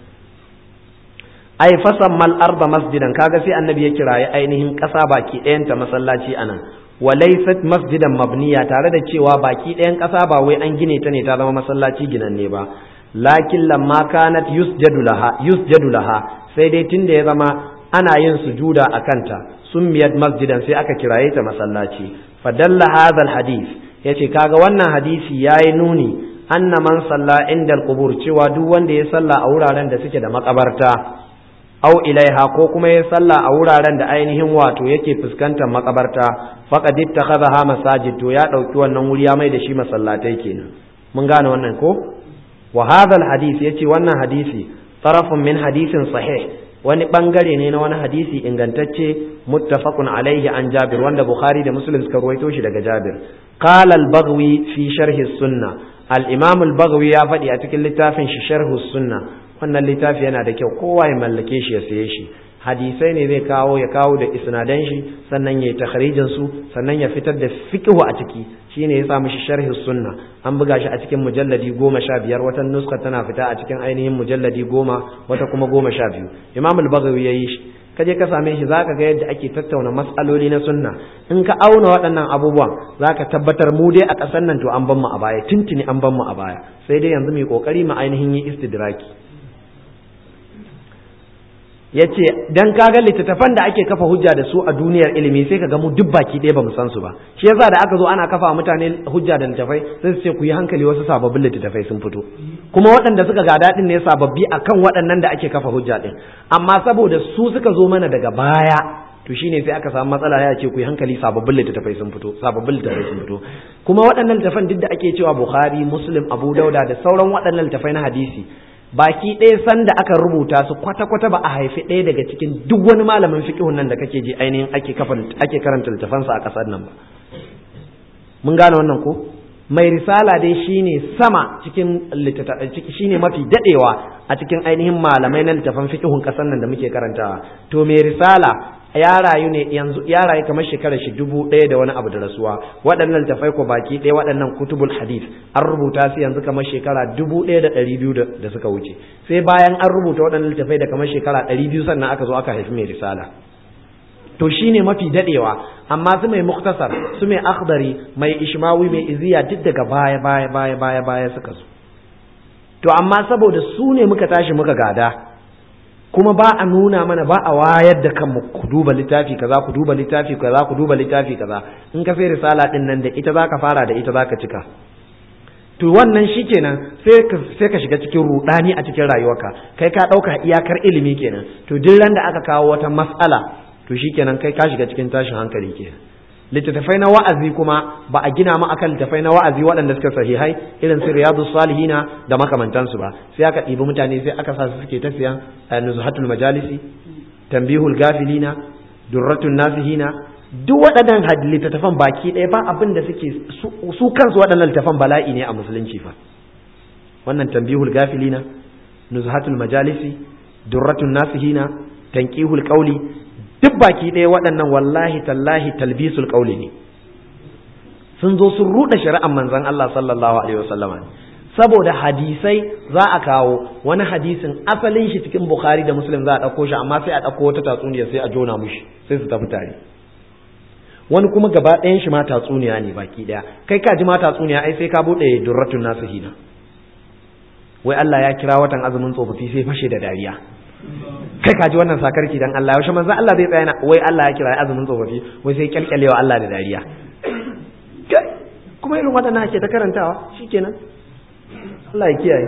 ai fasan mal arba masjidan kaga sai annabi ya kirayi ainihin ƙasa baki ɗayanta masallaci anan wa laysat masjidan mabniya tare da cewa baki ɗayan ƙasa ba wai an gine ta ne ta zama masallaci ginanne ba lakin lamma kanat yusjadu laha yusjadu laha sai dai tunda ya zama ana yin sujuda a kanta summiyat masjidan sai aka kiraye ta masallaci fadalla hadha alhadith yace kaga wannan hadisi yayi nuni anna man salla inda alqubur cewa duk wanda ya salla a wuraren da suke da makabarta aw ilaiha ko kuma ya salla a wuraren da ainihin wato yake fuskantar makabarta faqad ittakhadha masajid to ya dauki wannan wuri ya mai da shi masallatai kenan mun gane wannan ko wa hadha alhadith yace wannan hadisi tarafun min hadisin sahih wani bangare ne na wani hadisi ingantacce muttafaqun alaihi an Jabir wanda Bukhari da Muslim suka ruwaito shi daga Jabir qala al-Baghawi fi sharh sunna al-Imam al-Baghawi ya faɗi a cikin littafin shi sharh sunna wannan littafi yana da kyau kowa ya mallake shi ya saye shi hadisai ne zai kawo ya kawo da isnadan shi sannan ya yi takharijin su sannan ya fitar da fiqhu a ciki shine ya sa mishi sharhi sunna an buga shi a cikin mujalladi goma sha biyar wata nuska tana fita a cikin ainihin mujalladi goma wata kuma goma sha biyu imam al-baghawi ya yi shi ka je ka same shi zaka ga yadda ake tattauna matsaloli na sunna in ka auna waɗannan abubuwan zaka tabbatar mu dai a ƙasar nan to an ban mu a baya tuntuni an ban mu a baya sai dai yanzu mu yi kokari mu ainihin yi istidraki ya ce don kaga littattafan da ake kafa hujja da su a duniyar ilimi sai ka ga mu duk baki ɗaya ba mu san su ba shi yasa da aka zo ana kafa mutane hujja da littattafai sai su ce ku yi hankali wasu sababbin littattafai sun fito kuma waɗanda suka ga daɗin ne sababbi akan waɗannan da ake kafa hujja ɗin amma saboda su suka zo mana daga baya to shine sai aka samu matsala ya ce ku yi hankali sababbin littattafai sun fito sababbin littattafai sun fito kuma waɗannan littattafan duk da ake cewa Bukhari Muslim Abu Dauda da sauran waɗannan littattafai na hadisi baki ɗaya sanda aka rubuta su kwata-kwata ba a haifi ɗaya daga cikin duk wani malamin fiƙihun nan da kake ji ainihin ake ake karanta littafansa a ƙasar nan ba mun gane wannan ko mai risala dai shine sama cikin shine mafi daɗewa a cikin ainihin malamai na littafan fiƙihun ƙasar nan da muke karantawa to mai risala ya rayu ne yanzu ya rayu kamar shekarar shi dubu ɗaya da wani abu da rasuwa waɗannan tafai ko baki ɗaya waɗannan kutubul hadith an rubuta su yanzu kamar shekara dubu ɗaya da ɗari biyu da suka wuce sai bayan an rubuta waɗannan tafai da kamar shekara ɗari biyu sannan aka zo aka haifi mai risala to shine mafi daɗewa amma su mai muktasar su mai akhdari mai ishmawi mai iziya duk daga baya baya baya baya baya suka zo to amma saboda su ne muka tashi muka gada kuma ba a nuna mana ba a wayar da kanmu ku duba littafi kaza ku duba littafi kaza ku duba littafi kaza in ka sai risala din nan da ita zaka fara da ita zaka cika to wannan shikenan sai ka sai ka shiga cikin rudani a cikin rayuwarka kai ka dauka iyakar ilimi kenan to duk ran da aka kawo wata mas'ala to shikenan kai ka shiga cikin tashin hankali kenan littattafai na wa'azi kuma ba a gina ma akan littattafai na wa'azi waɗanda suka sahihai irin su riyadu salihina da makamantansu ba sai aka ɗibi mutane sai aka sa su suke ta siyan nuzhatul majalisi tambihul gafilina durratun nasihina duk waɗannan littattafan baki ɗaya ba abin da suke su kansu waɗannan littattafan bala'i ne a musulunci fa wannan tambihul gafilina nuzhatul majalisi durratun nasihina tanqihul qawli duk baki ɗaya waɗannan wallahi tallahi talbisul ƙauli ne sun zo sun ruɗa shari'ar manzon Allah sallallahu alaihi wasallama saboda hadisai za a kawo wani hadisin asalin shi cikin Bukhari da Muslim za a ɗauko shi amma sai a ɗauko wata tatsuniya sai a jona mushi sai su tafi tare wani kuma gaba ɗayan shi ma tatsuniya ne baki ɗaya kai ka ji ma tatsuniya ai sai ka buɗe durratun nasihina wai Allah ya kira watan azumin tsofaffi sai fashe da dariya kai kaji wannan sakarki dan Allah yaushe manzo Allah zai tsaya wai Allah ya kira azumin tsofaffi wai sai kyalkyalewa Allah da dariya kuma irin waɗannan ake ta karantawa shikenan Allah ya kiyaye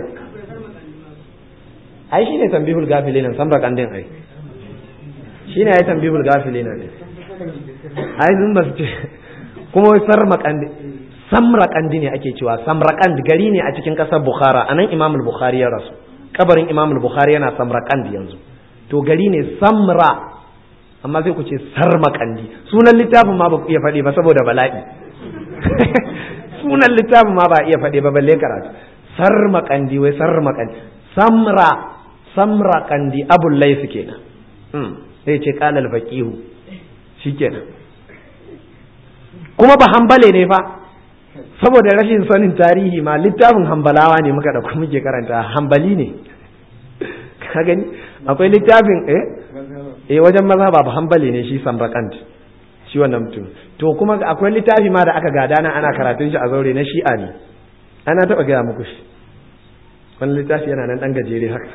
ai shine tambihul gafilina samra kandin ai shine ai tambihul gafilina ne ai sun ba su ce kuma wai sarma kandi samra kandi ne ake cewa samra kandi gari ne a cikin ƙasar Bukhara anan Imam al-Bukhari ya rasu kabarin Imam al-Bukhari yana Samarkand yanzu to gari ne Samra amma sai ku ce Sarmakandi sunan littafin ma ba ku iya faɗi ba saboda bala'i sunan littafin ma ba iya faɗi ba balle karatu Sarmakandi wai Sarmakandi Samra Samrakandi Abul Layth kenan hmm sai ce qala al-faqihu shikenan kuma ba hambale ne fa saboda rashin sanin tarihi ma littafin hambalawa ne muka dauko muke karanta hambali ne ka gani akwai littafin eh eh wajen maza ba hambali ne shi samrakant shi wannan mutum to kuma akwai littafi ma da aka gada na ana karatun shi a zaure na shi'a ne ana taba gaya muku shi wani littafi yana nan dan gajere haka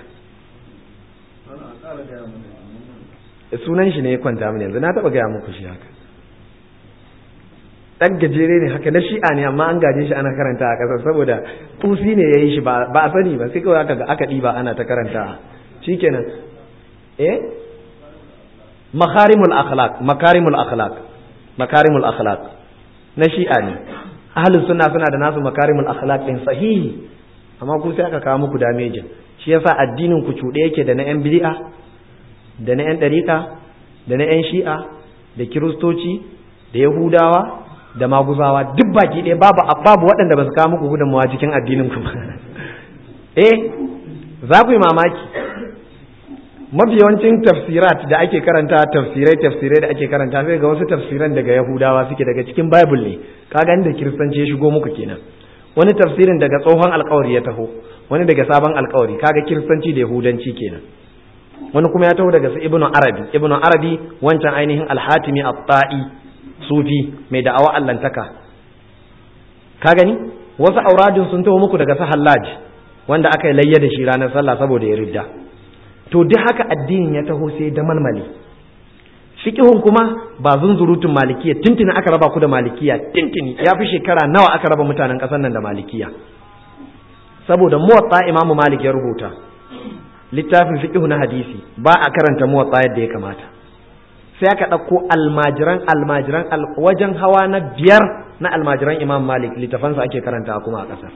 sunan shi ne ya kwanta mini yanzu na taba gaya muku shi haka dan gajere ne haka na shi'a ne amma an gaje shi ana karanta a ƙasar saboda tusi ne ya yi shi ba a sani ba sai kawai aka ga aka ɗiba ana ta karanta shikenan eh makarimul akhlaq makarimul akhlaq makarimul akhlaq na shi'a ne ahlus sunna suna da nasu makarimul akhlaq din sahihi amma ku sai aka kawo muku damejin shi yasa addinin ku cuɗe yake da na yan bid'a da na yan ɗariƙa da na yan shi'a da kiristoci da yahudawa da maguzawa duk baki ɗaya babu babu waɗanda ba su kawo muku gudunmawa cikin addinin ku eh za ku yi mamaki mafi yawancin tafsirat da ake karanta tafsirai tafsirai da ake karanta sai ga wasu tafsiran daga yahudawa suke daga cikin bible ne kaga inda kiristanci ya shigo muku kenan wani tafsirin daga tsohon alkawari ya taho wani daga sabon alkawari kaga kiristanci da yahudanci kenan wani kuma ya taho daga su ibnu arabi ibnu arabi wancan ainihin alhatimi at-ta'i sufi mai da'awa allantaka ka gani wasu auradin sun taho muku daga su hallaj wanda aka yi layya da shi ranar sallah saboda ya ridda to duk haka addinin ya taho sai da malmali fiqhun kuma ba zunzurutun malikiya tintini aka raba ku da malikiya tintini ya fi shekara nawa aka raba mutanen ƙasar nan da malikiya saboda muwatta imamu malik ya rubuta littafin fiqhu na hadisi ba a karanta muwatta yadda ya kamata sai aka ɗauko almajiran almajiran wajen hawa na biyar na almajiran imam malik littafansa ake karanta kuma a ƙasar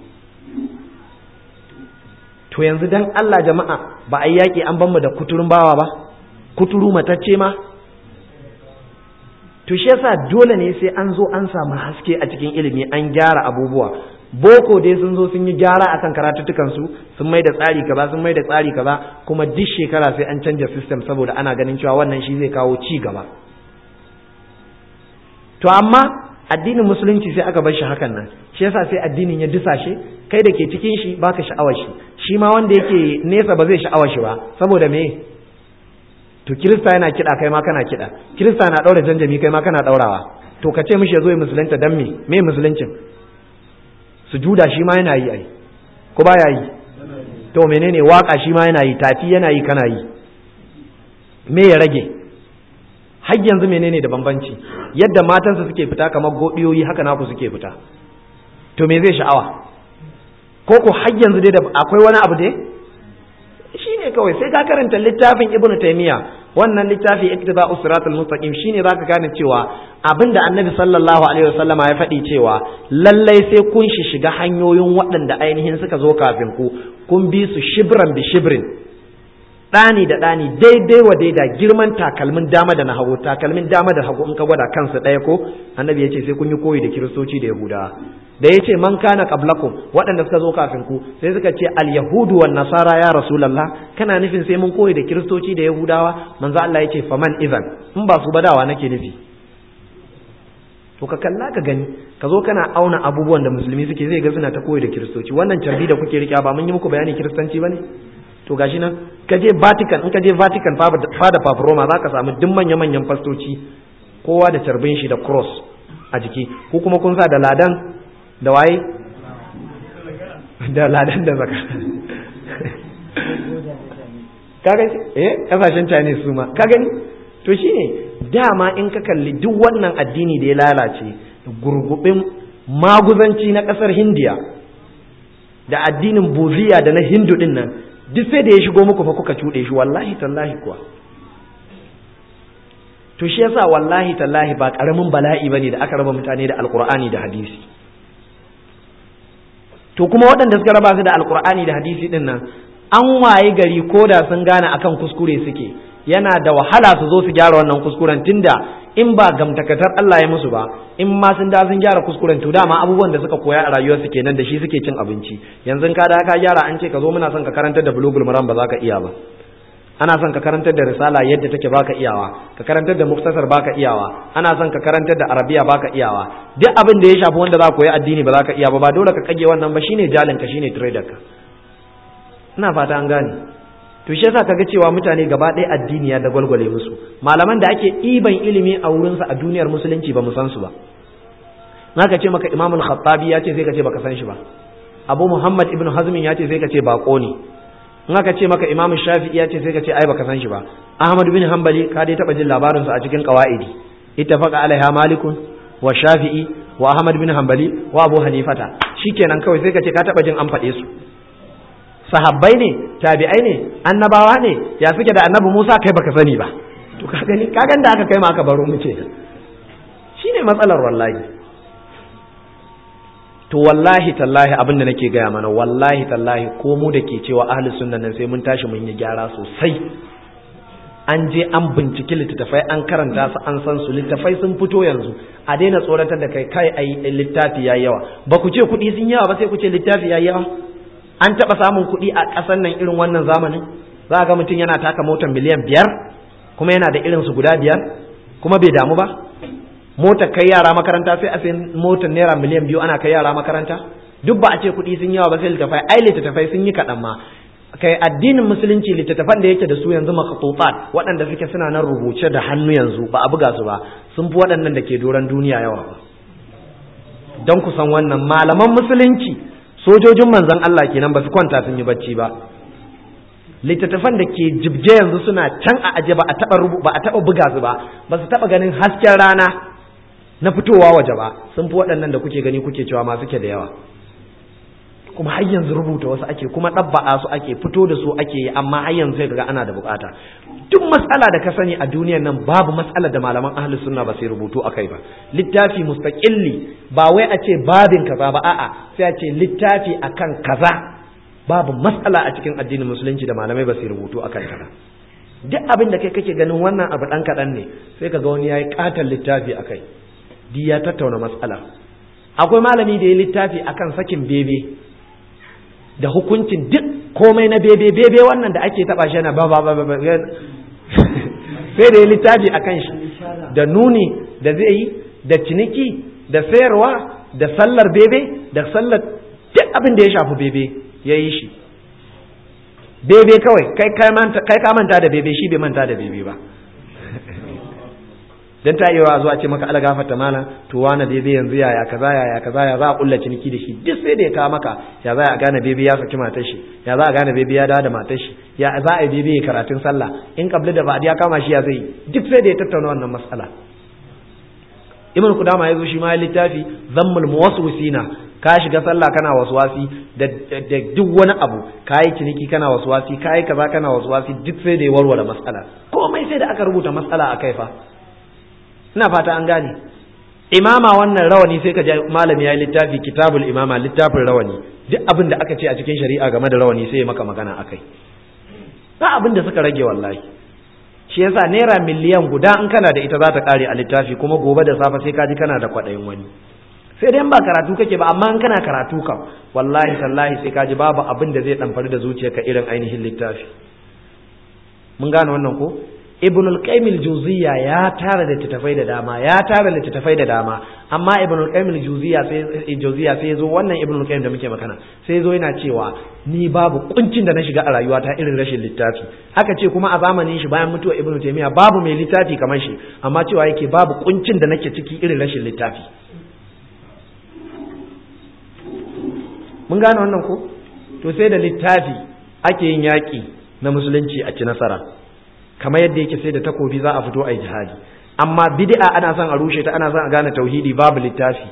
to yanzu dan Allah jama'a ba a yi yaƙi an banmu da kuturun bawa ba kuturu matacce ma to shi yasa dole ne sai an zo an samu haske a cikin ilimi an gyara abubuwa boko dai sun zo sun yi gyara akan karatuttukan su sun mai da tsari kaza sun mai da tsari kaza kuma duk shekara sai an canja system saboda ana ganin cewa wannan shi zai kawo ci gaba to amma addinin musulunci sai aka bar shi hakan nan shi yasa sai addinin ya disashe kai da ke cikin shi baka sha'awar shi shi ma wanda yake nesa ba zai sha'awar shi ba saboda me to kirista yana kiɗa kai ma kana kiɗa kirista na ɗaura janjami kai ma kana ɗaurawa to ka ce mishi ya zo ya musulunta dan me me musuluncin sujuda shi ma yana yi ai ko ba ya yi to menene waka shi ma yana yi tafi yana yi kana yi me ya rage har yanzu menene da bambanci yadda matansa suke fita kamar godiyoyi haka naku suke fita to me zai sha'awa ko ko har yanzu dai da akwai wani abu dai shine kawai sai ka karanta littafin ibnu taymiya wannan littafi iktida'us siratal mustaqim shine zaka gane cewa abinda annabi sallallahu alaihi wasallama ya faɗi cewa lallai sai kun shi shiga hanyoyin waɗanda ainihin suka zo kafin ku kun bi su shibran bi shibrin ɗani da ɗani daidai wa daida girman takalmin dama da na hagu takalmin dama da hagu in ka gwada kansu ɗaya ko annabi ya ce sai kun yi koyi da kiristoci da yahudawa da ya ce man kana qablakum waɗanda suka zo kafin ku sai suka ce al yahudu wan nasara ya rasulullah kana nufin sai mun koyi da kiristoci da yahudawa manzo Allah ya ce faman idan in ba su badawa nake nufi to ka kalla ka gani ka zo kana auna abubuwan da musulmi suke zai ga suna ta koyi da kiristoci wannan carbi da kuke rike ba mun yi muku bayani kiristanci bane to gashi nan ka je Vatican in ka je Vatican fada Papa Roma za ka samu duk manya-manyan fastoci kowa da carbin shi da cross a jiki ko kuma kun sa da ladan da waye da ladan da zaka kaga eh kasashen Chinese su ma ka gani to shine dama in ka kalli duk wannan addini da ya lalace gurgubin maguzanci na kasar Hindiya da addinin Buziya da na Hindu din nan duk sai da ya shigo muku fa kuka cuɗe shi wallahi tallahi kuwa to shi yasa wallahi tallahi ba ƙaramin bala'i bane da aka raba mutane da alƙur'ani da hadisi to kuma waɗanda suka raba su da alƙur'ani da hadisi din nan an waye gari ko da sun gane akan kuskure suke yana da wahala su zo su gyara wannan kuskuren tunda in ba gamtakatar Allah ya musu ba in ma sun da sun gyara kuskuren to dama abubuwan da suka koya a rayuwarsu kenan da shi suke cin abinci yanzu ka da ka gyara an ce ka zo muna son ka karantar da bulugul maram ba za ka iya ba ana son ka karantar da risala yadda take baka iyawa ka karantar da muktasar baka iyawa ana son ka karantar da arabiya baka iyawa duk abin da ya shafi wanda za ka koyi addini ba za ka iya ba ba dole ka kage wannan ba shine jalin ka shine trader ka ina fata an gane to shi yasa kaga cewa mutane gaba ɗaya addini ya dagwalgwale musu malaman da ake ɗiban ilimi a wurinsa a duniyar musulunci ba mu san su ba naka ce maka imamul khattabi ya ce sai ka ce baka san shi ba abu muhammad ibn hazmin ya ce sai ka ce bako ne in aka ce maka imamu shafi'i ya ce sai ka ce ai baka san shi ba ahmad bin hanbali ka dai taba jin labarin sa a cikin qawaidi ittafaqa alaiha malikun wa shafi'i wa ahmad bin hanbali wa abu hanifata shikenan kawai sai ka ce ka taba jin an faɗe su sahabbai ne tabi'ai ne annabawa ne ya suke da annabi Musa kai baka sani ba to ka gani ka da aka kai ma aka baro mu ce shine matsalar wallahi to wallahi tallahi abin da nake gaya mana wallahi tallahi ko mu da ke cewa ahli sunna nan sai mun tashi mun yi gyara sosai an je an binciki littattafai an karanta su an san su littattafai sun fito yanzu a daina tsoratar da kai kai ai littafi yayi yawa ba ku ce kuɗi sun yawa ba sai ku ce littafi yayi yawa an taɓa samun kuɗi a ƙasar nan irin wannan zamanin za ga mutum yana taka motar miliyan biyar kuma yana da irin su guda biyar kuma bai damu ba motar kai yara makaranta sai a sai motar naira miliyan biyu ana kai yara makaranta duk ba a ce kuɗi sun yawa ba sai littafai ai littattafai sun yi kaɗan ma kai addinin musulunci littattafan da yake da su yanzu makatufat waɗanda suke suna nan rubuce da hannu yanzu ba a buga su ba sun fi waɗannan da ke doron duniya yawa ba don ku san wannan malaman musulunci sojojin manzon Allah kenan ba su kwanta sun yi bacci ba littattafan da ke jibje yanzu suna can a aje ba a taɓa ba a taɓa buga su ba ba su taɓa ganin hasken rana na fitowa waje ba sun fi waɗannan da kuke gani kuke cewa ma suke da yawa kuma har yanzu rubuta wasu ake kuma ɗabba'a su ake fito da su ake yi amma har yanzu sai kaga ana da bukata duk matsala da ka sani a duniyar nan babu matsala da malaman ahli sunna ba sai rubutu akai ba littafi mustaqilli ba wai a ce babin kaza ba a'a sai a ce littafi akan kaza babu matsala a cikin addinin musulunci da malamai ba sai rubutu akan ta duk abin da kai kake ganin wannan abu dan kaɗan ne sai ka ga wani yayi katon littafi akai di ya tattauna matsala akwai malami da ya littafi akan sakin bebe da hukuncin duk komai na bebe bebe wannan da ake taba shi yana ba ba ba ba sai da ya littafi a kan shi da nuni da zai yi da ciniki da sayarwa da sallar bebe da sallar duk abin da ya shafi bebe ya yi shi bebe kawai kai ka manta da bebe shi bai manta da bebe ba dan ta iya zuwa ce maka ala gafarta malam to wani bebe yanzu yaya kaza yaya kaza ya za a kulla ciniki da shi duk sai da ya kawo maka ya za a gane bebe ya saki matar shi ya za a gane bebe ya dawo da matar shi ya za a yi bebe ya karatun sallah in kabli da ba'di ya kama shi ya zai duk sai da ya tattauna wannan matsala ibn kudama ya zo shi ma ya littafi zammul muwaswisina ka shiga sallah kana waswasi da duk wani abu ka yi ciniki kana waswasi ka yi kaza kana waswasi duk sai da ya warware matsala komai sai da aka rubuta matsala a kai fa ina fata an gane imama wannan rawani sai ka ji malami ya yi littafi kitabul imama littafin rawani duk abin da aka ce a cikin shari'a game da rawani sai ya maka magana akai ba abin da suka rage wallahi shi yasa naira miliyan guda in kana da ita za ta kare a littafi kuma gobe da safe sai ka ji kana da kwaɗayin wani sai dai ba karatu kake ba amma in kana karatu kam wallahi tallahi sai ka ji babu abin da zai ɗamfari da zuciyarka irin ainihin littafi mun gane wannan ko ibn al-qayyim al-juziyya ya tara littattafai da dama ya tara littattafai da dama amma ibn al-qayyim al-juziyya sai juziyya sai zo wannan ibn al-qayyim da muke magana sai zo yana cewa ni babu kuncin da na shiga a rayuwata irin rashin littafi aka ce kuma a zamanin shi bayan mutuwa ibn taymiya babu mai littafi kamar shi amma cewa yake babu kuncin da nake ciki irin rashin littafi mun gane wannan ko to sai da littafi ake yin yaƙi na musulunci a ci nasara kamar yadda yake sai da takobi za a fito a yi jihadi amma bid'a ana son a rushe ta ana son a gane tauhidi babu littafi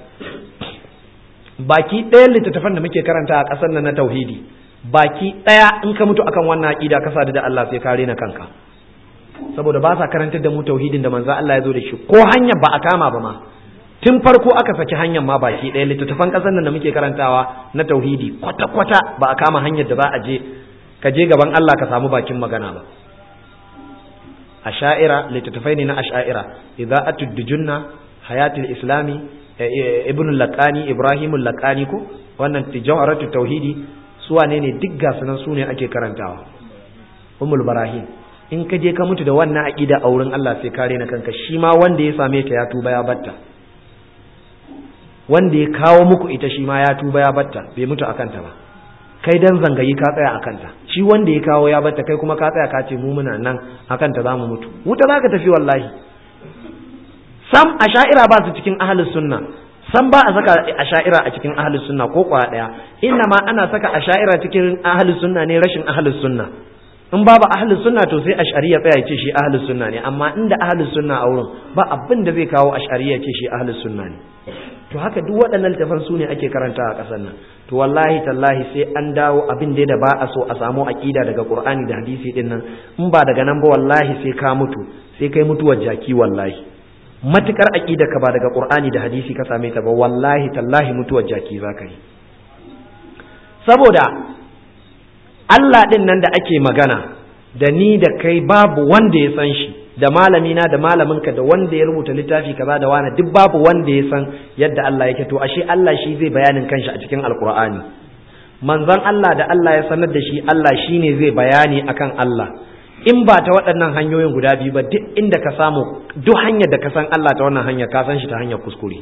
baki ɗayan littattafan da muke karanta a ƙasar nan na tauhidi baki ɗaya in ka mutu akan wannan aƙida ka sadu da Allah sai ka rena kanka saboda ba sa karantar da mu tauhidin da manzo Allah ya zo da shi ko hanyar ba a kama ba ma tun farko aka saki hanyar ma baki ɗaya littattafan ƙasar nan da muke karantawa na tauhidi kwata-kwata ba a kama hanyar da za a je ka je gaban Allah ka samu bakin magana ba asha'ira littattafai ne na asha'ira idza atuddujunna hayatul islami ibn laqani ibrahim laqani ko wannan tijawaratu tauhidi su wane ne duk ga sunan su ne ake karantawa ummul barahim in ka je ka mutu da wannan aqida a wurin Allah sai kare na kanka shi ma wanda ya same ta ya tuba ya batta wanda ya kawo muku ita shi ma ya tuba ya batta bai mutu akan ta ba kai dan zangayi ka tsaya akan ta shi wanda ya kawo ya batta kai kuma ka tsaya ka ce mu muna nan akan ta zamu mutu wuta zaka tafi wallahi sam asha'ira ba su cikin ahlus sunna sam ba a saka asha'ira a cikin ahlus sunna ko kwa daya inna ma ana saka asha'ira cikin ahlus sunna ne rashin ahlus sunna in babu ahlus sunna to sai ash'ariya tsaya ya ce shi ahlus sunna ne amma inda ahlus sunna a wurin ba abin da zai kawo ash'ariya ce shi ahlus sunna ne to haka duk waɗannan littafan su ne ake karanta a ƙasar nan to wallahi tallahi sai an dawo abin da ba a so a samu aƙida daga qur'ani da hadisi din nan in ba daga nan ba wallahi sai ka mutu sai kai mutuwar jaki wallahi matukar aƙida ka ba daga qur'ani da hadisi ka same ta ba wallahi tallahi mutuwar jaki za ka yi saboda Allah din nan da ake magana da ni da kai babu wanda ya san shi da malamina da malaminka da wanda ya rubuta littafi kaza da wani duk babu wanda ya san yadda Allah yake to ashe Allah shi zai bayanin kanshi a cikin alkur'ani manzon Allah da Allah ya sanar da shi Allah shine zai bayani akan Allah in ba ta waɗannan hanyoyin guda biyu ba duk inda ka samu duk hanyar da ka san Allah ta wannan hanyar ka san shi ta hanyar kuskure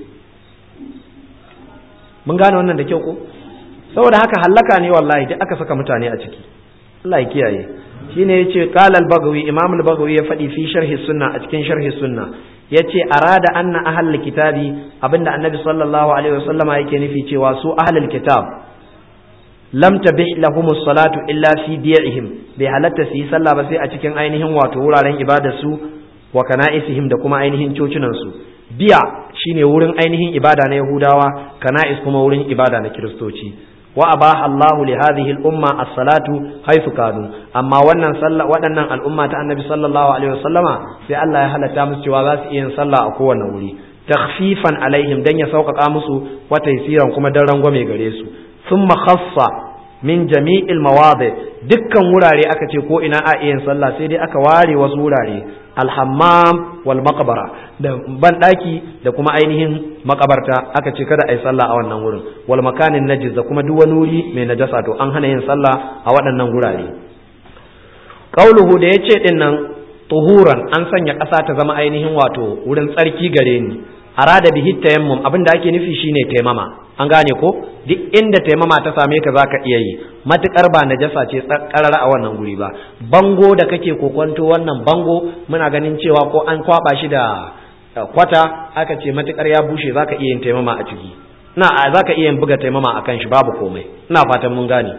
mun gane wannan da kyau ko saboda haka hallaka ne wallahi duk aka saka mutane a ciki Allah ya kiyaye shine yace qala al-bagawi imam al-bagawi ya faɗi fi sharhi sunna a cikin sharhi sunna yace arada anna ahlul kitabi abinda annabi sallallahu alaihi wasallama yake nufi cewa su ahlul kitab lam tabih lahum salatu illa fi diya'ihim bai halatta su yi sallah ba sai a cikin ainihin wato wuraren ibadar su wa kana'isihim da kuma ainihin cocinan su biya shine wurin ainihin ibada na yahudawa kana'is kuma wurin ibada na kiristoci wa abaha Allahu li hadhihi al-umma as-salatu haythu kanu amma wannan sallah waɗannan al'umma ta annabi sallallahu alaihi wasallama sai Allah ya halatta musu cewa za su iya yin sallah a kowane wuri takhfifan alaihim dan ya sauƙaƙa musu wa taysiran kuma dan rangwame gare su thumma khassa min jami'il mawadi dukkan wurare aka ce ko ina a iya sallah sai dai aka ware wasu wurare alhammam wal maqbara da banɗaki da kuma ainihin makabarta aka ce kada a yi sallah a wannan wurin wal makanin najis da kuma duk wani wuri mai najasa to an hana yin sallah a waɗannan wurare qauluhu da yace din nan tuhuran an sanya ƙasa ta zama ainihin wato wurin tsarki gare ni arada bihi tayammum abin da ake nufi shine taimama an gane ko duk inda taimama ta same ka zaka iya yi matukar ba najasa ce karara a wannan guri ba bango da kake kokonto wannan bango muna ganin cewa ko an kwaba shi da kwata aka ce matukar ya bushe zaka iya yin taimama a ciki na zaka iya yin buga taimama akan shi babu komai ina fatan mun gane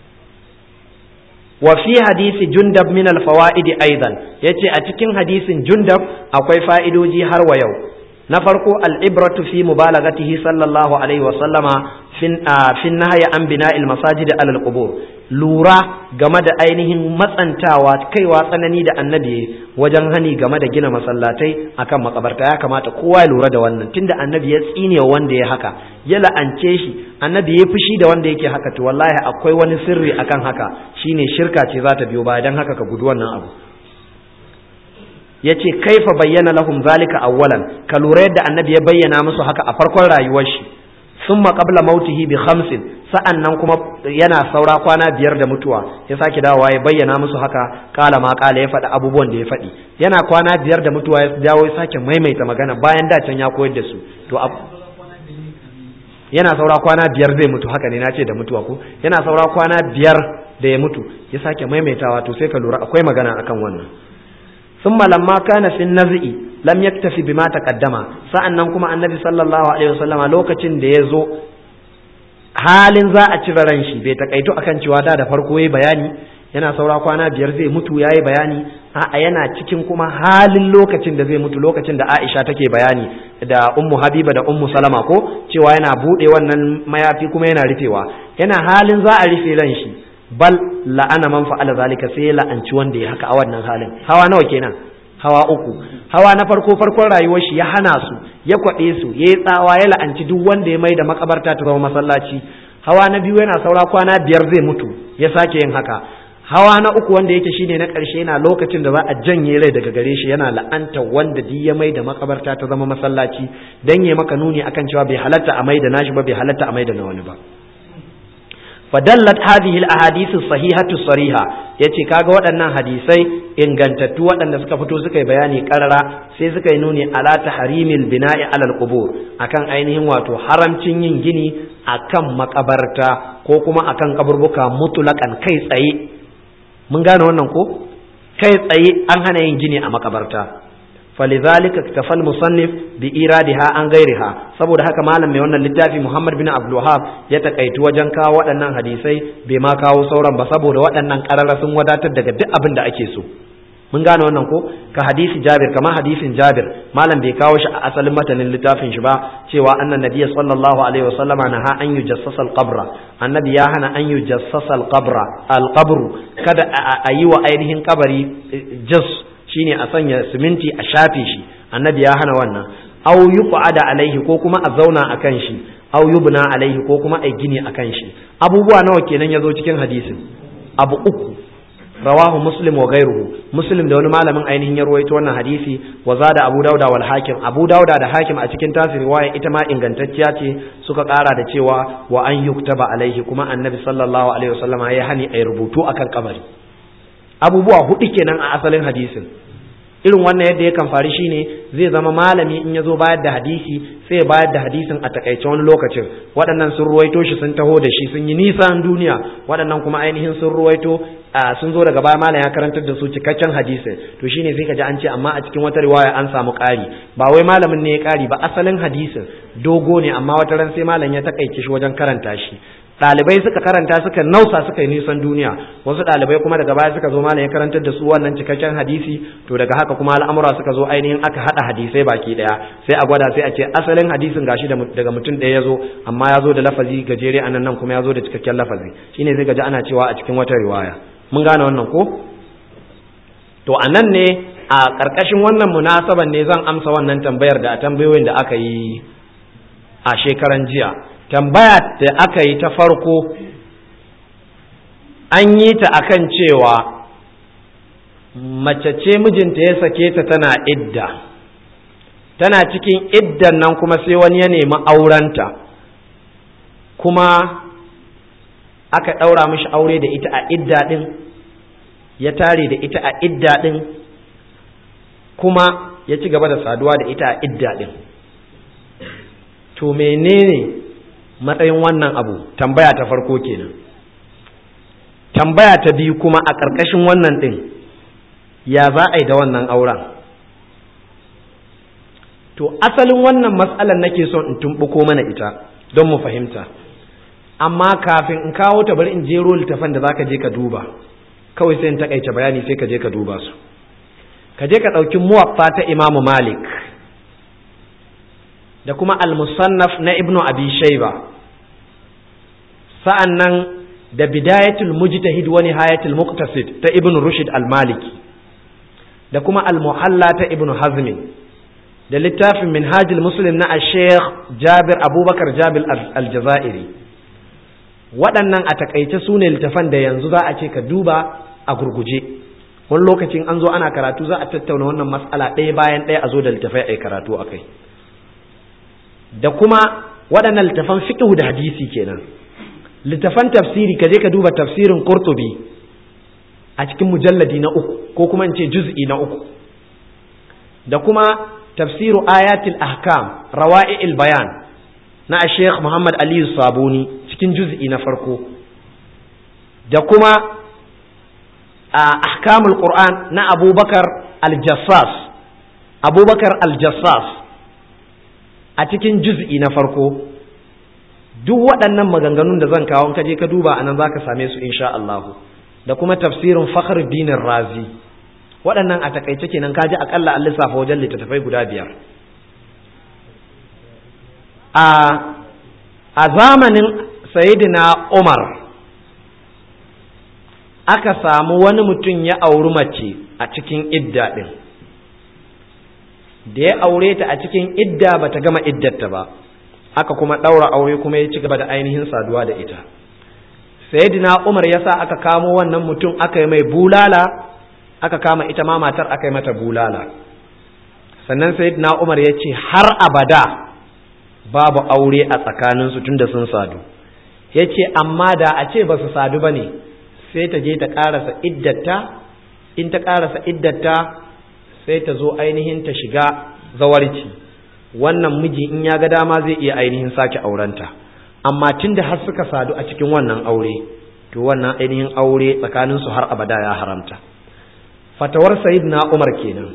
wa fi hadisi jundab min al fawaid aidan yace a cikin hadisin jundab akwai fa'idoji har wa yau na farko al'ibratu fi mubalagatihi sallallahu alaihi wa sallama fin nahaya an bina masajid alal qubur lura game da ainihin matsantawa kaiwa tsanani da annabi wajen hani game da gina masallatai akan makabarta ya kamata kowa ya lura da wannan tunda annabi ya tsine wanda ya haka ya la'ance shi annabi ya fushi da wanda yake haka to wallahi akwai wani sirri akan haka shine shirka ce za ta biyo baya dan haka ka gudu wannan abu ya ce kaifa bayyana lahum zalika awwalan ka lura yadda annabi ya bayyana musu haka a farkon rayuwar shi summa qabla mautihi bi khamsin sa'annan kuma yana saura kwana biyar da mutuwa ya sake dawowa ya bayyana musu haka kala ma kala ya faɗi abubuwan da ya faɗi yana kwana biyar da mutuwa ya dawo ya sake maimaita magana bayan da can ya koyar da su to yana saura kwana biyar zai mutu haka ne na ce da mutuwa ko yana saura kwana biyar da ya mutu ya sake maimaitawa to sai ka lura akwai magana akan wannan ثم لما كان في النزع لم يكتفي بما تقدم sa'annan kuma annabi sallallahu alaihi wasallama lokacin da ya zo halin za a cire ran shi bai takaito akan cewa da da farko yayi bayani yana saura kwana biyar zai mutu yayi bayani a'a yana cikin kuma halin lokacin da zai mutu lokacin da Aisha take bayani da Ummu Habiba da Ummu Salama ko cewa yana bude wannan mayafi kuma yana rufewa yana halin za a rufe ran shi bal la'ana man fa'ala zalika sai ya la'anci wanda ya haka a wannan halin hawa nawa kenan hawa uku hawa na farko farkon rayuwar shi ya hana su ya kwaɗe su ya yi tsawa ya la'anci duk wanda ya mai da makabarta ta zama masallaci hawa na biyu yana saura kwana biyar zai mutu ya sake yin haka hawa na uku wanda yake shine na ƙarshe yana lokacin da za a janye rai daga gare shi yana la'anta wanda duk ya mai da makabarta ta zama masallaci dan ya maka nuni akan cewa bai halatta a mai da nashi ba bai halatta a mai da na wani ba fadallat hadhihi al-ahadith as-sahihatu sariha yace kaga waɗannan hadisai ingantattu waɗanda suka fito suka yi bayani karara sai suka yi nuni ala tahrimil bina'i ala al-qubur akan ainihin wato haramcin yin gini akan makabarta ko kuma akan kaburbuka mutlaqan kai tsaye mun gane wannan ko kai tsaye an hana yin gini a makabarta فلذلك اكتفى المصنف بإيرادها عن غيرها saboda haka malam mai wannan littafi Muhammad bin Abdul Wahhab ya takaitu wajen kawo waɗannan hadisai bai ma kawo sauran ba saboda waɗannan ƙarara sun wadatar daga duk abin da ake so mun gane wannan ko ka hadisi Jabir kamar hadisin Jabir malam bai kawo shi a asalin matanin littafin shi ba cewa annan nabiyyi sallallahu alaihi wasallama naha an yujassasa al-qabra annabi ya hana an yujassasa al-qabra al-qabru kada a yi wa ainihin kabari jas shine a sanya siminti a shafe shi annabi ya hana wannan aw yuqada alaihi ko kuma a zauna akan shi aw yubna alaihi ko kuma a gini akan shi abubuwa nawa kenan yazo cikin hadisin abu uku rawahu muslim wa ghayruhu muslim da wani malamin ainihin ya ruwaito wannan hadisi wa zada abu dauda wal hakim abu dauda da hakim a cikin tasiri riwaya ita ma ingantacciya ce suka kara da cewa wa an yuktaba alaihi kuma annabi sallallahu alaihi wasallama ya hani ay rubutu akan kabari abubuwa hudu kenan a asalin hadisin irin wannan yadda ya kan faru shine zai zama malami in ya zo bayar da hadisi sai ya bayar da hadisin a takaice wani lokacin waɗannan sun ruwaito shi sun taho da shi sun yi nisan duniya waɗannan kuma ainihin sun ruwaito sun zo daga baya malam ya karantar da su cikakken hadisin to shine sai ka ji an ce amma a cikin wata riwaya an samu ƙari ba wai malamin ne ya ƙari ba asalin hadisin dogo ne amma wata ran sai malam ya takaice shi wajen karanta shi ɗalibai suka karanta suka nausa suka yi nisan duniya wasu ɗalibai kuma daga baya suka zo malam ya karantar da su wannan cikakken hadisi to daga haka kuma al'amura suka zo ainihin aka haɗa hadisai baki ɗaya sai a gwada sai a ce asalin hadisin gashi daga mutum ɗaya ya zo amma ya zo da lafazi gajere anan nan kuma ya zo da cikakken lafazi shine sai gaji ana cewa a cikin wata riwaya mun gane wannan ko to a nan ne a ƙarƙashin wannan munasaban ne zan amsa wannan tambayar da a tambayoyin da aka yi a shekaran jiya tambaya da aka yi ta farko an yi ta akan cewa mace ce mijinta ya sake ta tana idda tana cikin iddan nan kuma sai wani ya nemi aurenta kuma aka ɗaura mishi aure da ita a idda ɗin ya tare da ita a idda ɗin kuma ya ci gaba da saduwa da ita a idda ɗin to menene matsayin wannan abu tambaya ta farko kenan tambaya ta biyu kuma a ƙarƙashin wannan ɗin ya za a yi da wannan auren to asalin wannan matsalar nake son in tumɓuko mana ita don mu fahimta amma kafin in kawo ta bari in jero littafan da zaka je ka duba kawai sai in takaice bayani sai ka je ka duba su ka je ka ɗauki muwaffa ta imamu malik da kuma al-musannaf na ibnu abi shayba sa'an nan da bidayatul mujtahid wa nihayatul muqtasid ta ibnu rushd al-maliki da kuma al-muhalla ta ibnu hazmi da littafin minhajul muslim na al-sheikh jabir abubakar jabir al-jazairi waɗannan a takaice su ne littafan da yanzu za a ce ka duba a gurguje wani lokacin an zo ana karatu za a tattauna wannan matsala ɗaya bayan ɗaya a zo da littafai a karatu a kai da kuma waɗannan littafan fiqh da hadisi kenan littafan tafsiri ka je ka duba tafsirin qurtubi a cikin mujalladi na uku ko kuma in ce juz'i na uku da kuma tafsiru ayatul ahkam rawa'i'il bayan na Sheikh Muhammad Aliyu Sabuni cikin juz'i na farko da kuma a ahkamul Qur'an na Abubakar Al-Jassas Abubakar Al-Jassas a cikin juz'i na farko duk waɗannan maganganun da zan kawo ka je ka duba anan zaka same su insha Allah da kuma tafsirin Fakhruddin Razi waɗannan a takaice kenan kaji akalla an lissafa wajen littattafai guda biyar a a zamanin sayidina umar aka samu wani mutum ya auri mace a cikin idda ɗin da ya aure ta a cikin idda ba ta gama iddarta ba aka kuma ɗaura aure kuma ya ci gaba da ainihin saduwa da ita sayidina umar ya sa aka kamo wannan mutum aka yi mai bulala aka kama ita ma matar aka yi mata bulala sannan sayidina umar ya ce har abada babu aure a tsakaninsu tunda sun sadu ya ce amma da a ce ba su sadu ba ne sai ta je ta ƙarasa iddata in ta ƙarasa iddata sai ta zo ainihin ta shiga zawarci wannan miji in ya ga dama zai iya ainihin sake aurenta amma tunda har suka sadu a cikin wannan aure to wannan ainihin aure tsakaninsu har abada ya haramta fatawar na umar kenan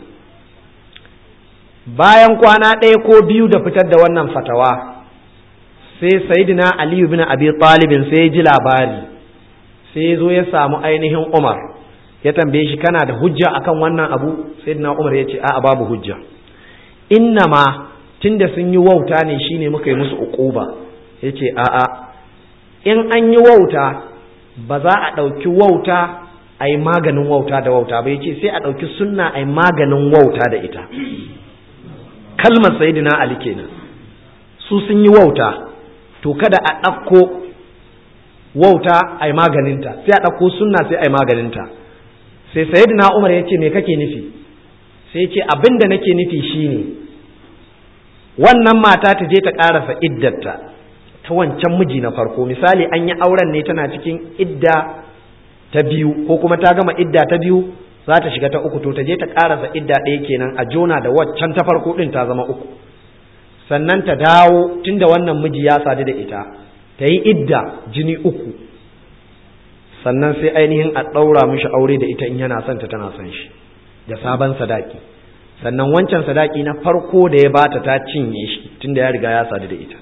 bayan kwana ɗaya ko biyu da fitar da wannan fatawa sai sayidina aliyu bin abi talibin sai ya ji labari sai ya zo ya samu ainihin umar ya tambaye shi kana da hujja akan wannan abu sayidina umar ya ce a'a babu hujja innama tunda sun yi wauta ne shine muka yi musu uquba ya ce a'a in an yi wauta ba za a ɗauki wauta a yi maganin wauta da wauta ba ya ce sai a ɗauki sunna a yi maganin wauta da ita kalmar sayidina ali kenan su sun yi wauta to kada a ɗauko wauta a yi maganinta sai a ɗauko sunna sai a yi maganinta sai sayyidina umar ya ce me kake nufi sai ce abin da nake nufi shine wannan mata ta je ta ƙarasa iddarta ta wancan miji na farko misali an yi auren ne tana cikin idda ta biyu ko kuma ta gama idda ta biyu za ta shiga ta uku to ta je ta ƙarasa idda ɗaya kenan a jona da waccan ta farko ɗin ta zama uku sannan ta dawo tunda wannan miji ya sadu da ita ta yi idda jini uku sannan sai ainihin a ɗaura mishi aure da ita in yana son ta tana son shi da sabon sadaki sannan wancan sadaki na farko da ya bata ta cinye shi tunda ya riga ya sadu da ita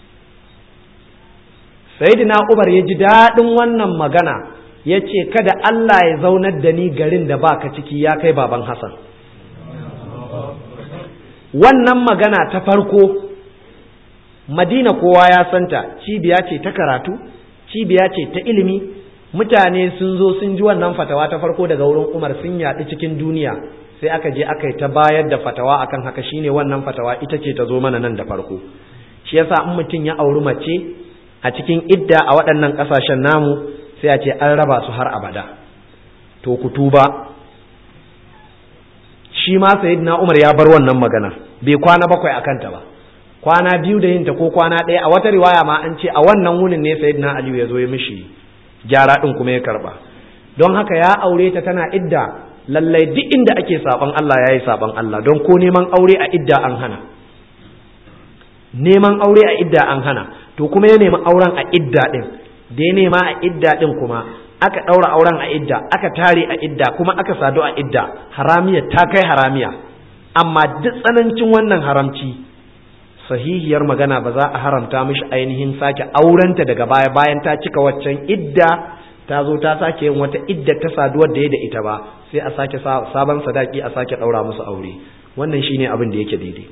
sayyidina Umar ya ji daɗin wannan magana ya ce kada Allah ya zaunar da ni garin da baka ciki ya kai baban Hassan wannan magana ta farko Madina kowa ya santa cibiya ce ta karatu cibiya ce ta ilimi mutane sun zo sun ji wannan fatawa ta farko daga wurin Umar sun yaɗu cikin duniya sai aka je aka yi ta bayar da fatawa akan haka shine wannan fatawa ita ce ta zo mana nan da farko shi yasa in mutum ya auri mace a cikin idda a waɗannan ƙasashen namu sai a ce an raba su har abada to ku tuba shi ma sayyidina Umar ya bar wannan magana bai kwana bakwai a kanta ba kwana biyu da yinta ko kwana ɗaya a wata riwaya ma an ce a wannan wunin ne sayyidina Aliyu ya zo ya mishi gyara ɗin kuma ya karba don haka ya aure ta tana idda lallai duk inda ake saban Allah ya yi saban Allah don ko neman aure a idda an hana neman aure a idda an hana to kuma ya nemi auren a idda ɗin da ya nema a idda ɗin kuma aka ɗaura auren a idda aka tare a idda kuma aka sadu a idda haramiya ta kai haramiya amma duk tsanancin wannan haramci sahihiyar magana ba za a haramta mishi ainihin sake aurenta daga baya bayan ta cika waccan idda ta zo ta sake yin wata idda ta saduwar da ya da ita ba sai a sake sabon sadaki a sake ɗaura musu aure wannan shine abin da yake daidai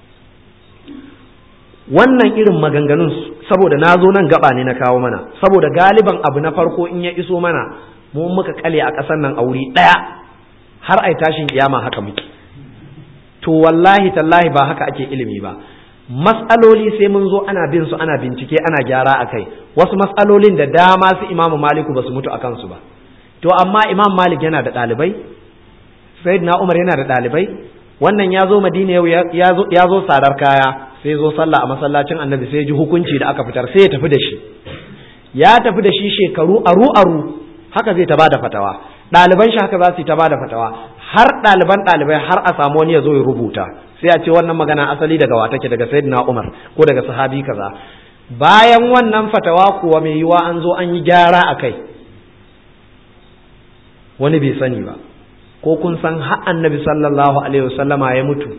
wannan irin maganganun saboda na zo nan gaba ne na kawo mana saboda galiban abu na farko in ya iso mana mu muka kale a ƙasar nan aure ɗaya har ai tashin kiyama haka muke to wallahi tallahi ba haka ake ilimi ba matsaloli sai mun zo ana bin su ana bincike ana gyara a kai wasu matsalolin da dama su imamu maliku ba su mutu a kansu ba to amma imam malik yana da ɗalibai sayyidina umar yana da ɗalibai wannan ya zo madina yau ya zo sadar kaya sai zo sallah a masallacin annabi sai ji hukunci da aka fitar sai ya tafi da shi ya tafi da shi shekaru aru aru haka zai ta bada fatawa ɗaliban shi haka za su yi ta bada fatawa har ɗaliban ɗalibai har a samu wani ya zo ya rubuta sai a ce wannan magana asali daga wa take daga sayyidina umar ko daga sahabi kaza bayan wannan fatawa kuwa mai yiwa an zo an yi gyara a kai wani bai sani ba ko kun san har annabi sallallahu alaihi wasallama ya mutu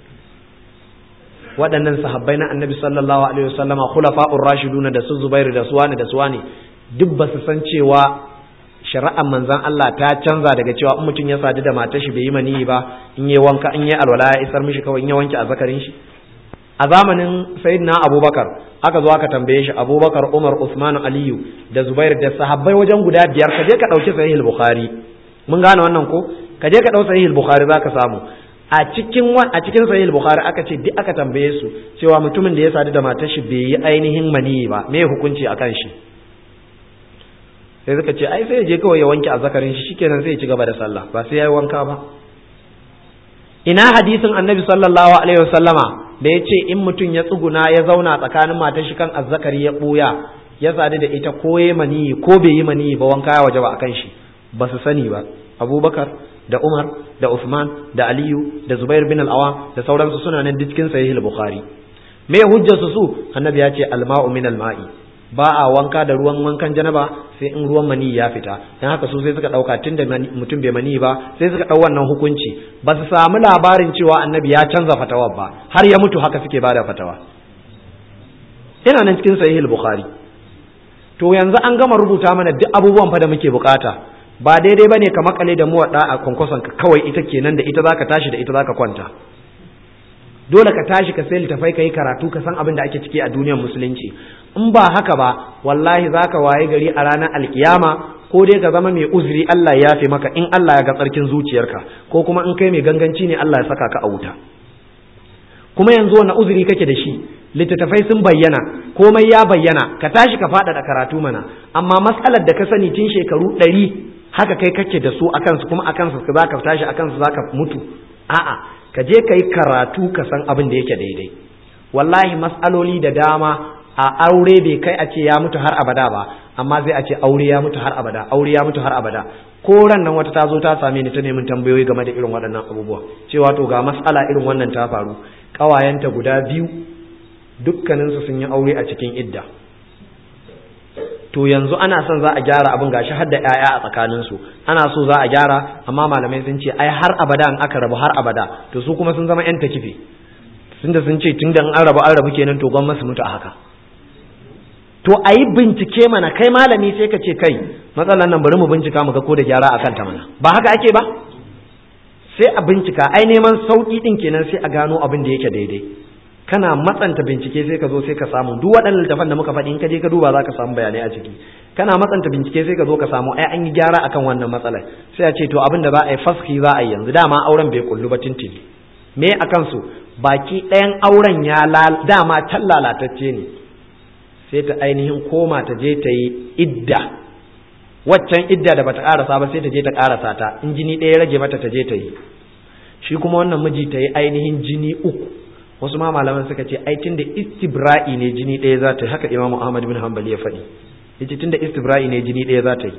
waɗannan sahabbai na annabi sallallahu alaihi wasallama khulafa'ur rashiduna da su zubairu da suwani da suwani duk ba su san cewa shari'ar manzon Allah ta canza daga cewa in mutum ya sadu da matar shi bai yi maniyi ba in yi wanka in yi alwala ya isar mishi kawai in ya wanke azzakarin shi a zamanin sayyidina abubakar aka zo aka tambaye shi abubakar umar usman aliyu da zubair da sahabbai wajen guda biyar ka je ka ɗauki sahih bukhari mun gane wannan ko ka je ka ɗau sahih bukhari zaka samu a cikin a cikin sahih bukhari aka ce duk aka tambaye su cewa mutumin da ya sadu da matar shi bai yi ainihin maniyi ba me hukunci akan shi sai suka ce ai sai ya je kawai ya wanke azzakarin shi shikenan sai ya ci gaba da sallah ba sai ya yi wanka ba ina hadisin annabi sallallahu alaihi wasallama da ya ce in mutum ya tsuguna ya zauna tsakanin matar shi kan azzakari ya ɓuya ya sadu da ita ko ya maniyi ko bai yi maniyi ba wanka ya waje ba akan shi ba su sani ba abubakar da umar da usman da aliyu da zubair bin al'awa da sauransu suna nan cikin sahih al-bukhari me hujjarsu su annabi ya ce alma'u min alma'i ba a wanka da ruwan wankan janaba sai in ruwan mani ya fita dan haka su sai suka dauka tunda mutum bai mani ba sai suka dau wannan hukunci ba su samu labarin cewa annabi ya canza fatawa ba har ya mutu haka suke bada fatawa ina nan cikin sahih al-bukhari to yanzu an gama rubuta mana duk abubuwan fa da muke bukata ba daidai bane ka makale da muwadda a kwankwason ka kawai ita kenan da ita zaka tashi da ita zaka kwanta dole ka tashi ka sai littafai ka yi karatu ka san abin da ake ciki a duniyar musulunci in ba haka ba wallahi zaka waye gari a ranar alkiyama ko dai ka zama mai uzuri Allah ya yafe maka in Allah ya ga tsarkin zuciyarka ko kuma in kai mai ganganci ne Allah ya saka ka a wuta kuma yanzu wani uzuri kake da shi littattafai sun bayyana komai ya bayyana ka tashi ka faɗaɗa karatu mana amma matsalar da ka sani tun shekaru ɗari haka kai kake da su akan su kuma akan su zaka tashi akan su zaka mutu a'a ka je kai karatu ka san abin da yake daidai wallahi mas'aloli da dama a aure bai kai a ce ya mutu har abada ba amma sai a ce aure ya mutu har abada aure ya mutu har abada ko ran nan wata ta zo ta same ni ta neman tambayoyi game da irin waɗannan abubuwa cewa to ga mas'ala irin wannan ta faru ƙawayenta guda biyu dukkaninsu sun yi aure a cikin idda to yanzu ana son za a gyara abin gashi har da 'ya'ya a tsakaninsu ana so za a gyara amma malamai sun ce ai har abada in aka rabu har abada to su kuma sun zama 'yan takife tunda sun ce tunda in an rabu an rabu kenan to gwamnati mutu a haka to a yi bincike mana kai malami sai ka ce kai matsalan nan bari mu bincika mu ga ko da gyara akan ta mana ba haka ake ba sai a bincika ai neman sauki din kenan sai a gano abin da yake daidai kana matsanta bincike sai ka zo sai ka samu duk waɗannan littafan da muka faɗi in ka je ka duba za ka samu bayanai a ciki kana matsanta bincike sai ka zo ka samu ai an yi gyara akan wannan matsalar sai a ce to abin da za a yi faski za a yi yanzu dama auren bai kullu ba tintini me akan su baki ɗayan auren ya dama can lalatacce ne sai ta ainihin koma ta je ta yi idda waccan idda da bata karasa ba sai ta je ta karasa ta in jini ɗaya rage mata ta je ta yi shi kuma wannan miji ta yi ainihin jini uku wasu ma malaman suka ce ai tunda istibra'i ne jini ɗaya za ta yi haka imamu ahmad bin hanbali ya faɗi yace tunda istibra'i ne jini ɗaya za ta yi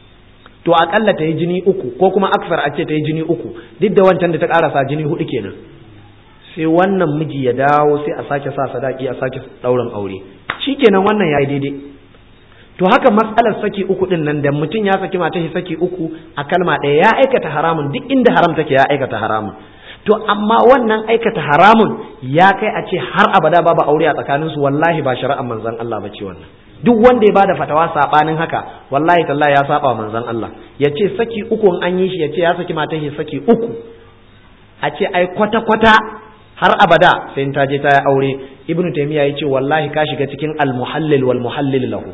to akalla ta yi jini uku ko kuma aksar a ce ta yi jini uku duk da wancan da ta karasa jini hudu kenan sai wannan miji ya dawo sai a sake sa sadaki a sake ɗaurin aure shikenan wannan yayi daidai to haka matsalar saki uku din nan da mutum ya saki mata shi saki uku a kalma ɗaya ya aikata haramun duk inda haram take ya aikata haramun to amma wannan aikata haramun ya kai a ce har abada babu aure a tsakanin su wallahi ba shari'ar manzon Allah bace wannan duk wanda ya bada fatawa sabanin haka wallahi tallahi ya saba manzon Allah ya ce saki uku an yi shi ya ce ya saki mata shi saki uku a ce ai kwata kwata har abada sai ta je ta yi aure ibnu taymiya ya ce wallahi ka shiga cikin al-muhallil wal muhallil lahu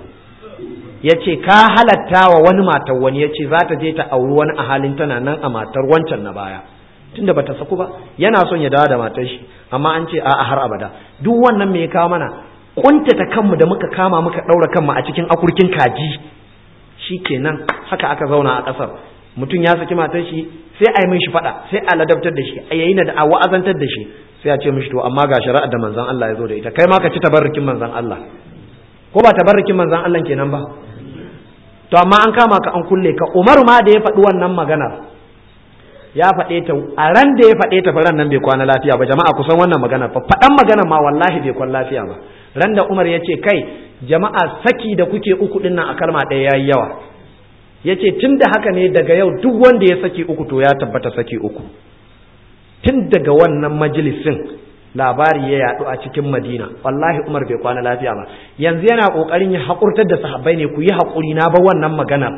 ya ce ka halatta wa wani matar wani ya ce za ta je ta auri wani a halin tana nan a matar wancan na baya tunda bata saku ba yana son ya dawo da matar shi amma an ce a'a har abada duk wannan me ya kawo mana kuntata kanmu da muka kama muka daura kanmu a cikin akurkin kaji shikenan haka aka zauna a kasar mutum ya saki matar shi sai a yi mishi fada sai a ladabtar da shi a yayi da a wa'azantar da shi sai a ce mishi to amma ga shari'ar da manzon Allah ya zo da ita kai ma ka ci tabarrukin manzon Allah ko ba tabarrukin manzon Allah kenan ba to amma an kama ka an kulle ka Umar ma da ya faɗi wannan maganar ya faɗe ta a ran da ya faɗe ta ran nan bai kwana lafiya ba jama'a kusan wannan maganar fa faɗan maganar ma wallahi bai kwana lafiya ba ran da Umar ya ce kai jama'a saki da kuke uku din nan a kalma ɗaya yayi yawa ya ce tun da haka ne daga yau duk wanda ya saki uku to ya tabbata saki uku tun daga wannan majalisin labari ya yaɗu a cikin madina wallahi umar bai kwana lafiya ba yanzu yana ƙoƙarin ya haƙurtar da sahabbai ne ku yi haƙuri na ba wannan maganar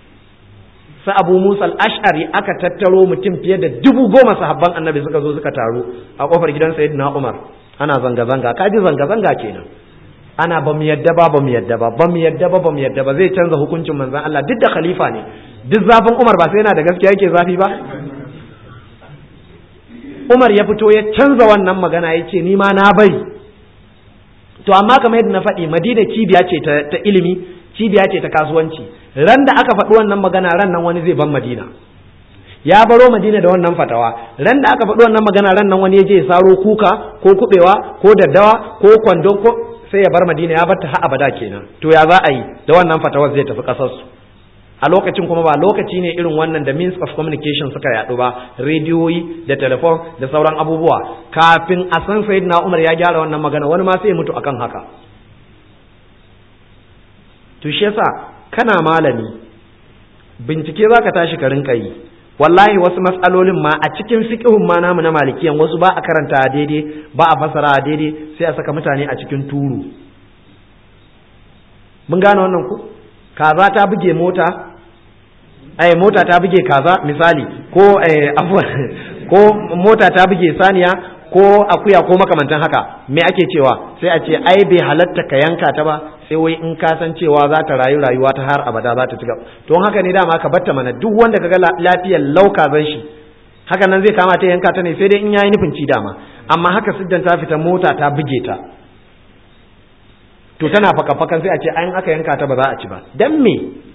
sa abu musa al-ash'ari aka tattaro mutum fiye da dubu goma sahabban annabi suka zo suka taru a ƙofar gidan sayyidina umar ana zanga-zanga kaji zanga-zanga kenan ana ba mu yadda ba ba mu yadda ba ba mu yadda ba ba mu yadda ba zai canza hukuncin manzon Allah duk da khalifa ne duk zafin Umar ba sai yana da gaskiya yake zafi ba Umar ya fito ya canza wannan magana ya ce ni ma na bari to amma kamar yadda na faɗi Madina cibiya ce ta ilimi cibiya ce ta kasuwanci ran da aka faɗi wannan magana ran nan wani zai ban Madina ya baro Madina da wannan fatawa ran da aka faɗi wannan magana ran nan wani ya je ya saro kuka ko kubewa ko daddawa ko kwando ko sai ya bar madina ya bar ta har abada kenan to ya za a yi da wannan fatawar zai tafi kasar su a lokacin kuma ba lokaci ne irin wannan da means of communication suka yaɗu ba rediyoyi da telefon da sauran abubuwa kafin a san sayyidina umar ya gyara wannan magana wani ma sai ya mutu akan haka to shi yasa kana malami bincike zaka tashi ka rinka yi wallahi wasu matsalolin ma a cikin fiqhun ma namu na malikiyan wasu ba a karanta daidai ba a fasara daidai sai a saka mutane a cikin turu mun gane wannan ku kaza ta buge mota ai mota ta buge kaza misali ko eh ko mota ta buge saniya ko akuya ko makamantan haka me ake cewa sai a ce ai bai halatta ka yanka ta ba sai wai in ka san cewa za ta rayu rayuwa ta har abada za ta ci gaba to haka ne dama ka batta mana duk wanda kaga lafiyar lauka zan shi haka nan zai kama ta yanka ta ne sai dai in yayi nufin ci dama amma haka siddan ta fita mota ta buge ta to tana faka fakan sai a ce an aka yanka ta ba za a ci ba dan me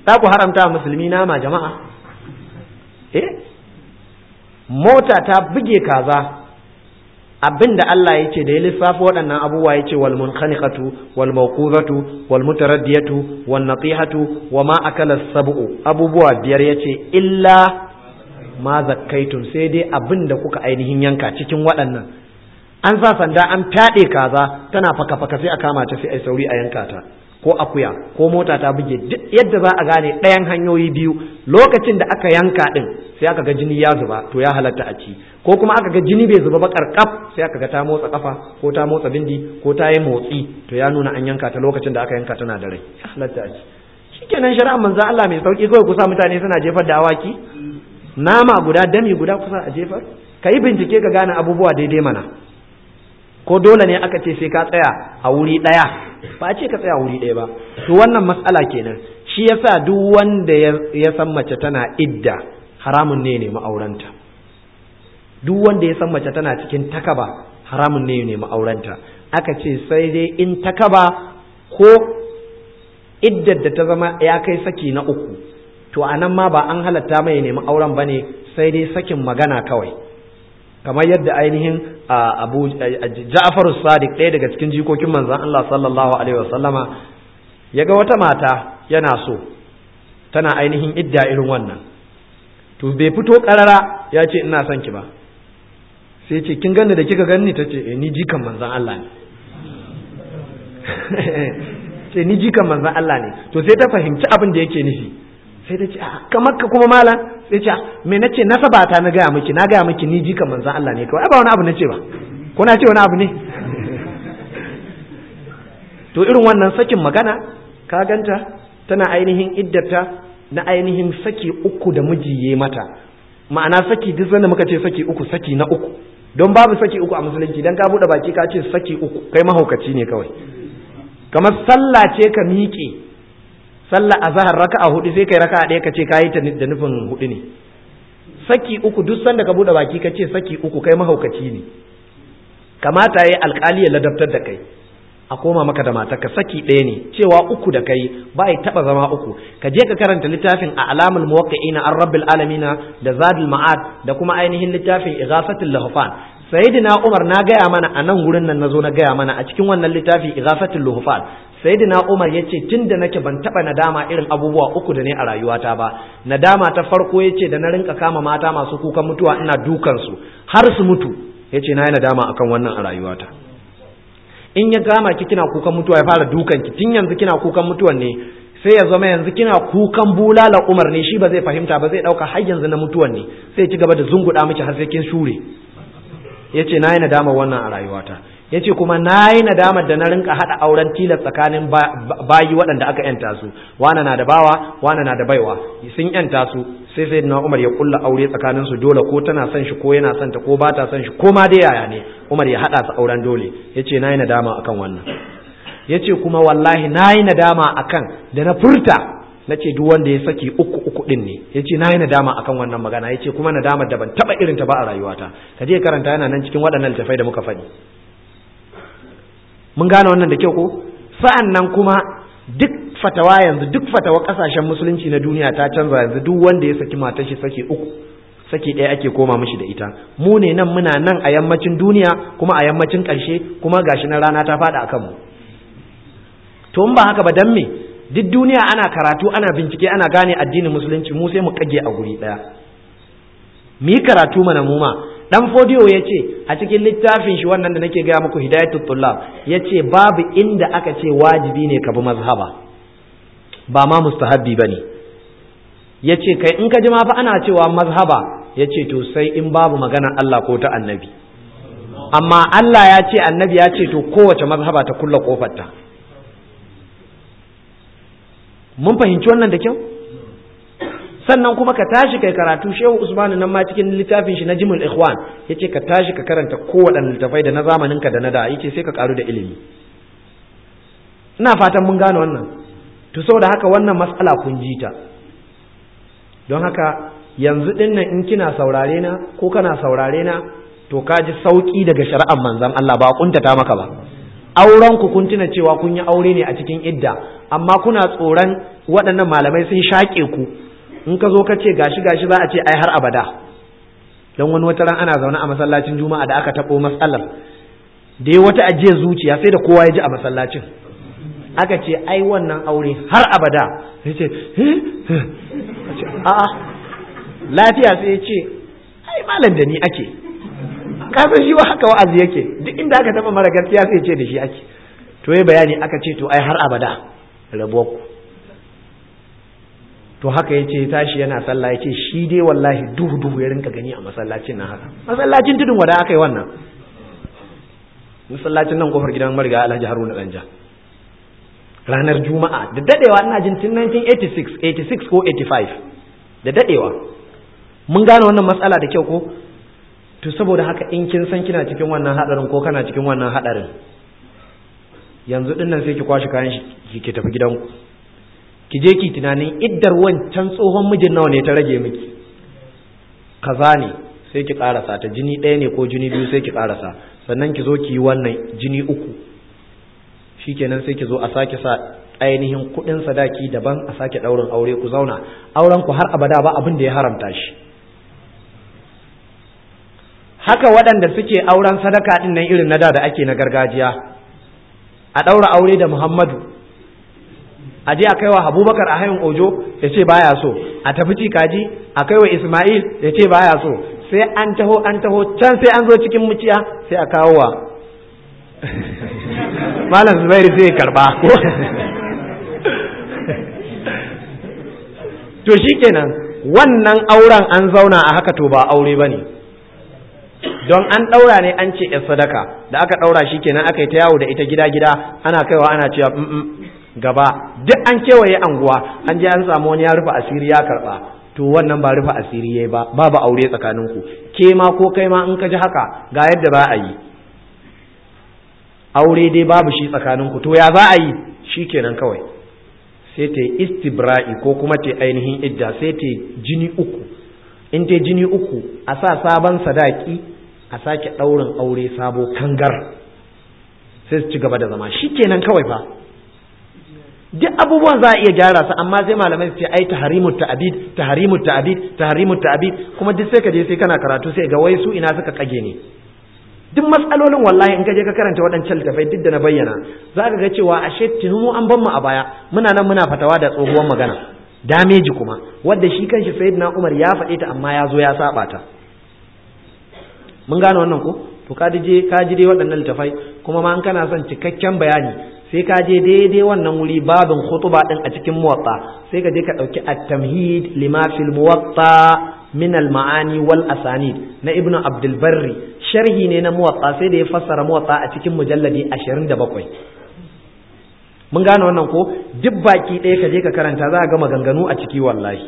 za ku haramta musulmi nama jama'a eh mota ta buge kaza abin da Allah ya ce da ya lissafa waɗannan abubuwa ya ce wal munkhaniqatu wal mawquzatu wal mutaraddiyatu wan natihatu wa ma akala sab'u abubuwa biyar yace illa ma zakkaitum sai dai abin da kuka ainihin yanka cikin waɗannan an sa sanda an fyaɗe kaza tana faka faka sai a kama ta sai ai sauri a yanka ta ko akuya ko mota ta buge duk yadda za a gane ɗayan hanyoyi biyu lokacin da aka yanka ɗin sai aka ga jini ya zuba to ya halatta a ci ko kuma aka ga jini bai zuba ba karkaf sai aka ga ta motsa kafa ko ta motsa bindi ko ta yi motsi to ya nuna an yanka ta lokacin da aka yanka tana da rai ya halatta a ci shikenan shari'ar manzon Allah mai sauki kawai kusa mutane suna jefar da awaki nama guda dami guda kusa a jefar ka yi bincike ka gane abubuwa daidai mana ko dole ne aka ce sai ka tsaya a wuri ɗaya ba a ce ka tsaya a wuri ɗaya ba to wannan matsala kenan shi yasa duk wanda ya san mace tana idda haramun ne ne ma'auranta duk wanda ya san mace tana cikin takaba haramun ne ne ma'auranta aka ce sai dai in takaba ko iddar da ta zama ya kai saki na uku to a nan ma ba an halatta mai nemi auren ba ne sai dai sakin magana kawai kamar yadda ainihin abu ja'far sadiq ɗaya daga cikin jikokin manzon Allah sallallahu alaihi wasallama ya ga wata mata yana so tana ainihin idda irin wannan to bai fito karara ya ce ina son ki ba sai ce kin ganni da kika ganni ta ce eh ni jikan manzon Allah ne ce ni jikan manzon Allah ne to sai ta fahimci abin da yake nufi sai ta ce a kamar ka kuma malam sai ce me nace nasaba ta na gaya miki na gaya miki ni jikan manzon Allah ne kawai ba wani abu nace ba ko na ce wani abu ne to irin wannan sakin magana ka ganta tana ainihin iddata na ainihin saki uku da miji ya mata ma'ana saki duk sanda muka ce saki uku saki na uku don babu saki uku a musulunci dan ka bude baki ka ce saki uku kai mahaukaci ne kawai kamar sallah ce ka miƙe sallah azhar raka'a hudu sai kai raka'a ɗaya ka ce kayi ta da nufin hudu ne saki uku duk sanda ka bude baki ka ce saki uku kai mahaukaci ne kamata yayi alƙali ya ladabtar da kai a koma maka da matarka saki ɗaya ne cewa uku da kai ba ya taɓa zama uku ka je ka karanta littafin a alamul muwaqqi'ina an rabbil alamina da zadul ma'ad da kuma ainihin littafin ighafatul lahfan sayyidina umar na gaya mana a nan gurin nan nazo na gaya mana a cikin wannan littafi ighafatul lahfan sayyidina umar yace tunda nake ban taɓa nadama irin abubuwa uku da ne a rayuwata ba nadama ta farko yace da na rinka kama mata masu kukan mutuwa ina dukan su har su mutu yace na yi nadama akan wannan a rayuwata in ya gama ki kina kukan mutuwa ya fara dukan ki tun yanzu kina kukan mutuwan ne sai ya zama yanzu kina kukan bulala umar ne shi ba zai fahimta ba zai dauka har yanzu na mutuwan ne sai ci gaba da zunguda miki har sai kin shure yace nayi nadama wannan a rayuwata yace kuma nayi nadamar da na rinka hada auren tilas tsakanin bayi waɗanda aka yanta su wana na da bawa wana na da baiwa sun yanta su sai sai na Umar ya kulla aure tsakanin su dole ko tana son shi ko yana son ta ko ba ta son shi ko ma dai yaya ne Umar ya hada su auren dole yace nayi nadama akan wannan yace kuma wallahi nayi nadama akan da na furta nace duk wanda ya saki uku uku din ne yace nayi nadama akan wannan magana yace kuma nadamar da ban taba irin ta ba a rayuwata kaje karanta yana nan cikin waɗannan littafai da muka faɗi mun gane wannan da kyau ko sa'an nan kuma duk fatawa yanzu duk fatawa kasashen musulunci na duniya ta canza yanzu duk wanda ya saki matar shi saki uku saki ɗaya ake koma mishi da ita mu ne nan muna nan a yammacin duniya kuma a yammacin ƙarshe kuma gashi na rana ta faɗa a kanmu to in ba haka ba dan me duk duniya ana karatu ana bincike ana gane addinin musulunci mu sai mu kage a guri ɗaya mu yi karatu mana mu ma dan fodiyo ya ce a cikin littafin shi wannan da nake gaya muku hidayatul tullab ya ce babu inda aka ce wajibi ne ka bi mazhaba ba ma mustahabbi ba ne ya ce kai in ka ji ma fa ana cewa mazhaba ya ce to sai in babu magana Allah ko ta annabi amma Allah ya ce annabi ya ce to kowace mazhaba ta kulla kofarta mun fahimci wannan da kyau sannan kuma ka tashi kai karatu shehu usman nan ma cikin littafin shi na jimul ikhwan yace ka tashi ka karanta kowaɗanne littafai da na zamanin ka da na da yace sai ka karu da ilimi ina fatan mun gane wannan to saboda haka wannan mas'ala kun ji ta don haka yanzu din nan in kina saurare na ko kana saurare na to ka ji sauki daga shari'ar manzon Allah ba kuntata maka ba auren ku kun tuna cewa kun yi aure ne a cikin idda amma kuna tsoron waɗannan malamai sun shaƙe ku in ka zo ka ce gashi gashi za a ce ai har abada don wani wata ran ana zaune a masallacin juma'a da aka taɓo matsalar da ya wata ajiyar zuciya sai da kowa ya ji a masallacin aka ce ai wannan aure har abada ya ce a'a lafiya sai ya ce ai malam da ni ake kafin shi wa haka wa'azi yake duk inda aka taba mara gaskiya sai ce da shi ake to yi bayani aka ce to ai har abada rabuwar ku to haka ya ce tashi yana sallah ya ce shi dai wallahi duhu duhu ya rinka gani a masallacin nan haka masallacin tudun wada aka yi wannan masallacin nan kofar gidan mariga alhaji haruna danja ranar juma'a da dadewa ina jin tun 1986 86 ko 85 da dadewa mun gane wannan matsala da kyau ko to saboda haka in kin san kina cikin wannan hadarin ko kana cikin wannan hadarin yanzu dinnan sai ki kwashi kayan ki ki tafi gidanku ki je ki tunanin iddar wancan tsohon mijin nawa ne ta rage miki kaza ne sai ki karasa ta jini ɗaya ne ko jini biyu sai ki karasa sannan ki zo ki yi wannan jini uku shikenan sai ki zo a sake sa ainihin kuɗin sadaki daban a sake ɗaurin aure ku zauna auren ku har abada ba abin da ya haramta shi haka waɗanda suke auren sadaka ɗin nan irin na da da ake na gargajiya a ɗaura aure da muhammadu a je a kaiwa abubakar a hayin ojo ya ce baya so a tafi cikaji a kaiwa ismail ya ce baya so sai an taho an taho can sai an zo cikin muciya sai a kawo wa malam zubairu sai ya karba to shikenan wannan auren an zauna a haka to ba aure ba ne don an ɗaura ne an ce ‘yar sadaka da aka ɗaura shi kenan aka yi ta yawo da ita gida-gida ana kaiwa ana cewa gaba duk an kewaye anguwa an je an samu wani ya rufe asiri ya karɓa to wannan ba rufe asiri yayi ba babu aure tsakaninku ke ma ko kai ma in ka ji haka ga yadda za a yi aure dai babu shi tsakaninku to ya za a yi shi kenan kawai sai ta yi istibra'i ko kuma ta ainihin idda sai ta jini uku in ta jini uku a sa sabon sadaki a sake ɗaurin aure sabo kangar sai su ci gaba da zama shi kenan kawai fa duk abubuwan za a iya gyara su amma sai malamai su ce ai tahrimut ta'bid tahrimut ta'bid tahrimut ta'bid kuma duk sai ka je sai kana karatu sai ga wai su ina suka kage ne duk matsalolin wallahi in ka je ka karanta waɗancan littafai duk da na bayyana za ka ga cewa ashe tunu an ban mu a baya muna nan muna fatawa da tsohuwar magana dameji kuma wadda shi kanshi sayyidina Umar ya faɗe ta amma ya zo ya saba ta mun gane wannan ko to ka je ka ji dai waɗannan littafai kuma ma an kana son cikakken bayani sai ka je daidai wannan wuri babin khutuba din a cikin muwatta sai ka je ka dauki at-tamhid lima fil muwatta min al-ma'ani wal asanid na ibnu abdul barri sharhi ne na muwatta sai da ya fassara muwatta a cikin mujalladi 27 mun gane wannan ko duk baki ɗaya ka je ka karanta za a ga maganganu a ciki wallahi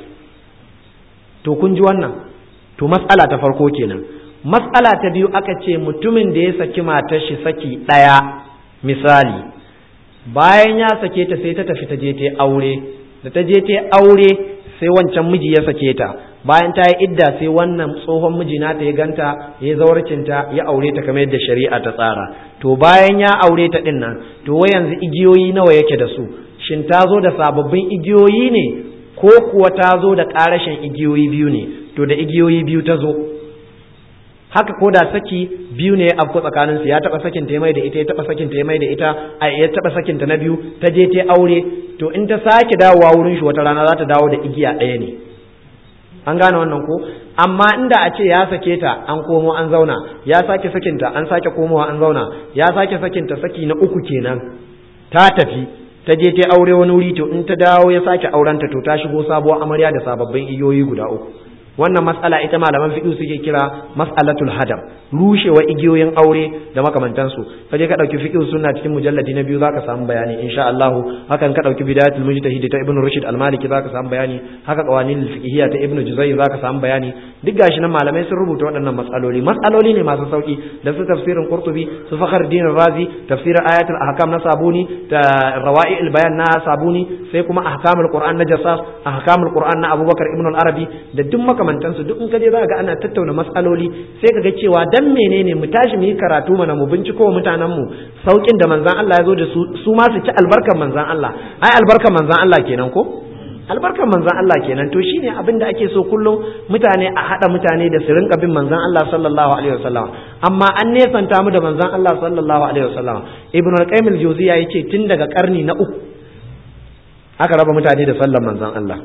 to kun ji wannan to mas'ala ta farko kenan mas'ala ta biyu aka ce mutumin da ya saki matar shi saki ɗaya misali bayan ya sake ta sai ta tafi ta je ta aure da ta je ta aure sai wancan miji ya sake ta bayan ta yi idda sai wannan tsohon miji nata ya ganta ya zawarcinta ya aure ta kamar yadda shari'a ta tsara to bayan ya aure ta din nan to wai yanzu igiyoyi nawa yake da su shin ta zo da sababbin igiyoyi ne ko kuwa ta zo da ƙarashin igiyoyi biyu ne to da igiyoyi biyu ta zo haka ko da saki biyu ne afko tsakanin su ya taba sakin ta mai da ita ya taba sakin ta mai da ita a ya taba sakin ta na biyu ta je ta aure to in ta sake dawowa wurin shi wata rana za ta dawo da igiya ɗaya ne an gane wannan ko amma inda a ce ya sake ta an komo an zauna ya sake sakin ta an sake komowa an zauna ya sake sakin ta saki na uku kenan ta tafi ta je ta aure wani wuri to in ta dawo ya sake aurenta to ta shigo sabuwar amarya da sababbin igiyoyi guda uku wannan matsala ita malaman fiqh suke kira mas'alatul hadam rushewa igiyoyin aure da makamantansu kaje ka dauki fiqh sunna cikin mujalladi na biyu zaka samu bayani insha Allah hakan ka dauki bidayatul mujtahid ta ibnu rushd al-maliki zaka samu bayani haka qawanin fiqhiyya ta ibnu juzayy zaka samu bayani duk gashi nan malamai sun rubuta waɗannan matsaloli matsaloli ne masu sauki da su tafsirin qurtubi su fakhruddin razi tafsirin ayatul ahkam na sabuni da rawai'il bayan na sabuni sai kuma ahkamul qur'an na jassas ahkamul qur'an na abubakar ibnu al-arabi da duk makamantansu duk in ka je za ga ana tattauna matsaloli sai ka ga cewa dan menene mu tashi mu yi karatu mana mu binciko mutanen mu saukin da manzon Allah ya zo da su su ma su ci albarkan manzon Allah ai albarkan manzon Allah kenan ko albarkan manzon Allah kenan to shine abin da ake so kullum mutane a hada mutane da su rinka bin manzon Allah sallallahu alaihi wasallam amma an nesanta mu da manzon Allah sallallahu alaihi wasallam ibnu al-qayyim al-jawziya yace tun daga karni na uku aka raba mutane da sallar manzon Allah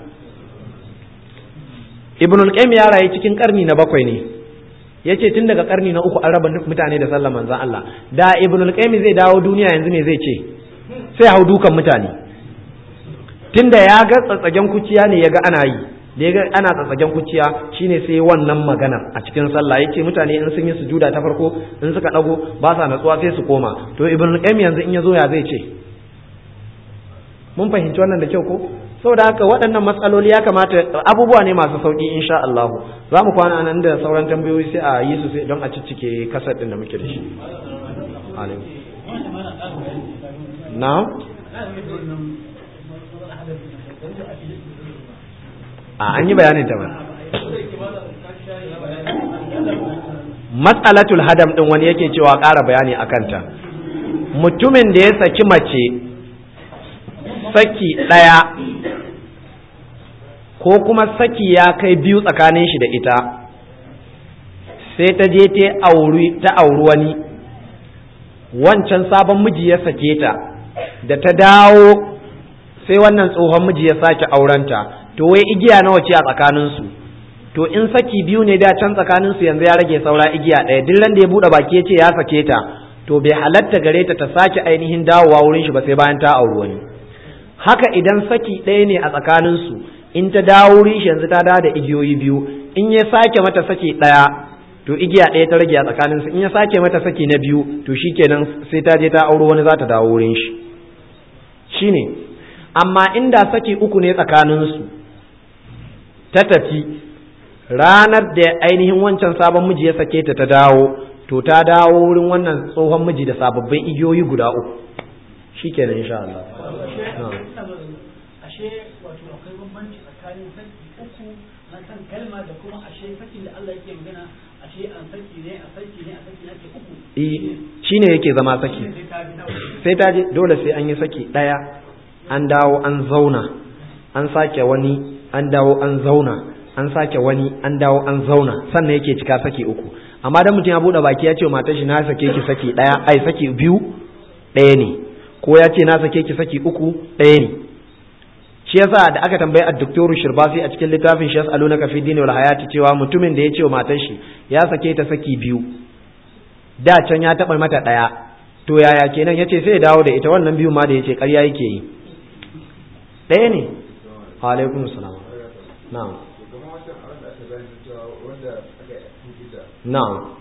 ibn al-qayyim ya rayu cikin karni na bakwai ne yace tun daga karni na uku an raba mutane da sallar manzon Allah da ibn al-qayyim zai dawo duniya yanzu ne zai ce sai hau dukan mutane tunda ya ga tsatsagen kuciya ne ya ga ana yi da ya ga ana tsatsagen kuciya shine sai wannan magana a cikin sallah yace mutane in sun yi sujuda ta farko in suka dago ba sa natsuwa sai su koma to ibn al-qayyim yanzu in ya zo ya zai ce mun fahimci wannan da kyau ko saboda haka waɗannan matsaloli ya kamata abubuwa ne masu sauƙi insha Allah za mu kwana nan da sauran tambayoyi sai a yi su sai don a ciccike kasar ɗin da muke da shi na a an yi bayanin ta ba matsalatul hadam ɗin wani yake cewa ƙara bayani a kanta mutumin da ya saki mace saki ɗaya ko kuma saki ya kai biyu tsakanin shi da ita sai ta je ta auri ta auri wani wancan sabon miji ya sake ta da ta dawo sai wannan tsohon miji ya sake aurenta to wai igiya nawa ce a tsakaninsu to in saki biyu ne da can tsakaninsu yanzu ya rage saura igiya ɗaya duk da ya buɗe baki ya ce ya sake ta to bai halatta gare ta ta sake ainihin dawowa wurin shi ba sai bayan ta auri wani haka idan saki ɗaya ne a tsakaninsu in ta dawo wurin shi yanzu ta dawo da igiyoyi biyu in ya sake mata saki ɗaya to igiya ɗaya ta rage a tsakaninsu in ya sake mata saki na biyu to shikenan sai ta je ta auro wani za ta dawo wurin shi shine amma inda saki uku ne tsakaninsu ta tafi ranar da ainihin wancan sabon miji ya sake ta ta dawo to ta dawo wurin wannan tsohon miji da sababbin igiyoyi guda uku shikenan insha Allah ashe wato akwai bambanci tsakanin saki uku na kan kalma da kuma ashe sakin da Allah yake magana ashe an saki ne a saki ne a saki ne ake uku eh shine yake zama saki sai ta je dole sai an yi saki daya an dawo an zauna an sake wani an dawo an zauna an sake wani an dawo an zauna sannan yake cika saki uku amma dan mutum ya bude baki ya ce matar shi na sake ki saki daya ai saki biyu daya ne ko ya ce na sake ki saki uku daya ne shi yasa da aka tambayi ad-doktoru shirbasi a cikin littafin shi yasalunaka fi dini wal hayati cewa mutumin da ya ce wa matar shi ya sake ta saki biyu da can ya taba mata daya to yaya kenan yace sai ya dawo da ita wannan biyu ma da yace ƙarya yake yi ɗaya ne alaikum salam na'am na'am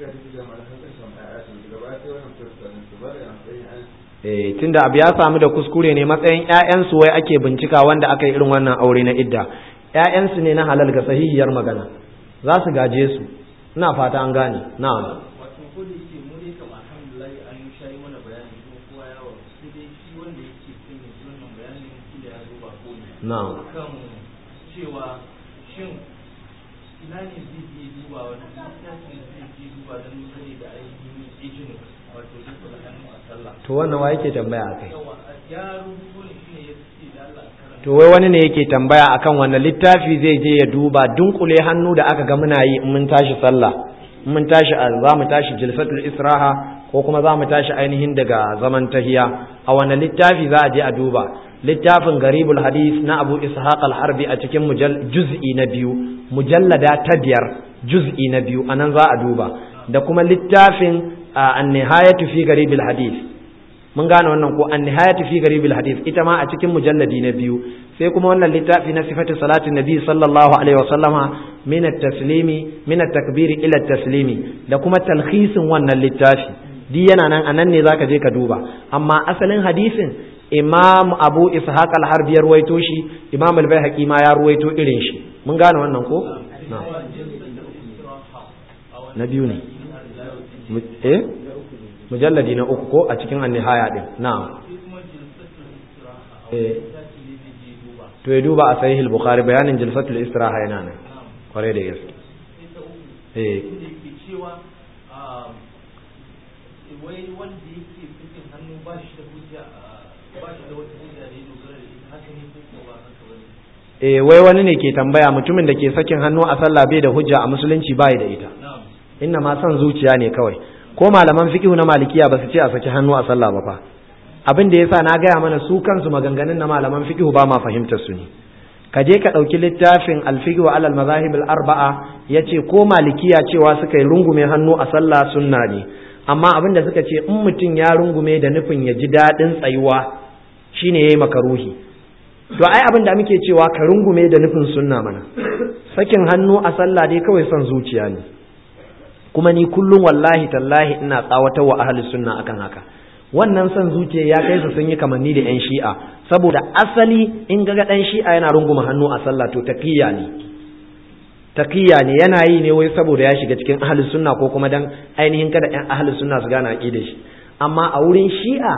eh tunda abu ya samu da kuskure ne matsayin ƴaƴansu wai ake bincika wanda aka yi irin wannan aure na idda ƴaƴansu ne na halal ga sahihiyar magana za su gaje su ina fata an gane na'am wato ko da yake mu dai kama alhamdulillah an shayi mana bayani kuma kowa ya wa sai dai shi wanda yake cikin yanzu wannan bayanin kila ya zo ba ko ne na'am kan cewa shin ina ne zai je duba wani littafin zai je duba don sani da ainihin ijin wato duk da hannu a sallah to wannan wa yake tambaya akai yawa ya rubuto ne shi ne ya ce da Allah karanta to wai wani ne yake tambaya akan wannan littafi zai je ya duba dunkule hannu da aka ga muna yi in mun tashi sallah in mun tashi za mu tashi jilsatul israha ko kuma za mu tashi ainihin daga zaman tahiya a wannan littafi za a je a duba littafin garibul hadis na abu ishaq al-harbi a cikin juz'i na biyu mujallada ta biyar juz'i na biyu anan za a duba da kuma littafin an-nihayatu fi garibil hadis mun gane wannan ko an-nihayatu fi garibil hadis ita ma a cikin mujalladi na biyu sai kuma wannan littafi na sifatu salatin nabi sallallahu alaihi wa sallama min at-taslimi min at-takbiri ila at-taslimi da kuma talhisin wannan littafi di yana nan anan ne zaka je ka duba amma asalin hadisin imam abu ishaq al-harbi ya ruwaito shi imam al-baihaqi ma ya ruwaito irin shi mun gane wannan ko na biyu ne eh mujalladi na uku ko a cikin an-nihaya din na'am eh to ya duba a sahih al-bukhari bayanin jalsatul istiraha yana nan kwarai da gaske sai ta uku eh inda yake cewa ah, wai wanda yake sakin hannu ba shi da hujja ah, ba shi da wata hujja da ya dogara da ita haka ne ko ko ba haka ba ne eh wai wani ne ke tambaya mutumin da ke sakin hannu a sallah bai da hujja a musulunci bai da ita na'am inna ma son zuciya ne kawai ko malaman fiqhu na malikiya ba su ce a saki hannu a sallah ba fa abin da yasa na gaya mana su kansu maganganun na malaman fiqhu ba ma fahimtar su ne ka je ka ɗauki littafin alfiqhu alal mazahib al arba'a yace ko malikiya cewa suka yi rungume hannu a sallah sunna ne amma abin da suka ce in mutum ya rungume da nufin ya ji daɗin tsayuwa shine yayi makaruhi to ai abin da muke cewa ka rungume da nufin sunna mana sakin hannu a sallah dai kawai son zuciya ne kuma ni kullum wallahi tallahi ina tsawatar wa ahli sunna akan haka wannan son zuciya ya kai su sun yi kamanni da yan shi'a saboda asali in ga dan shi'a yana runguma hannu a sallah to taqiyya ne taqiyya ne yana yi ne wai saboda ya shiga cikin ahli sunna ko kuma dan ainihin kada yan ahli sunna su gane aqidar shi amma a wurin shi'a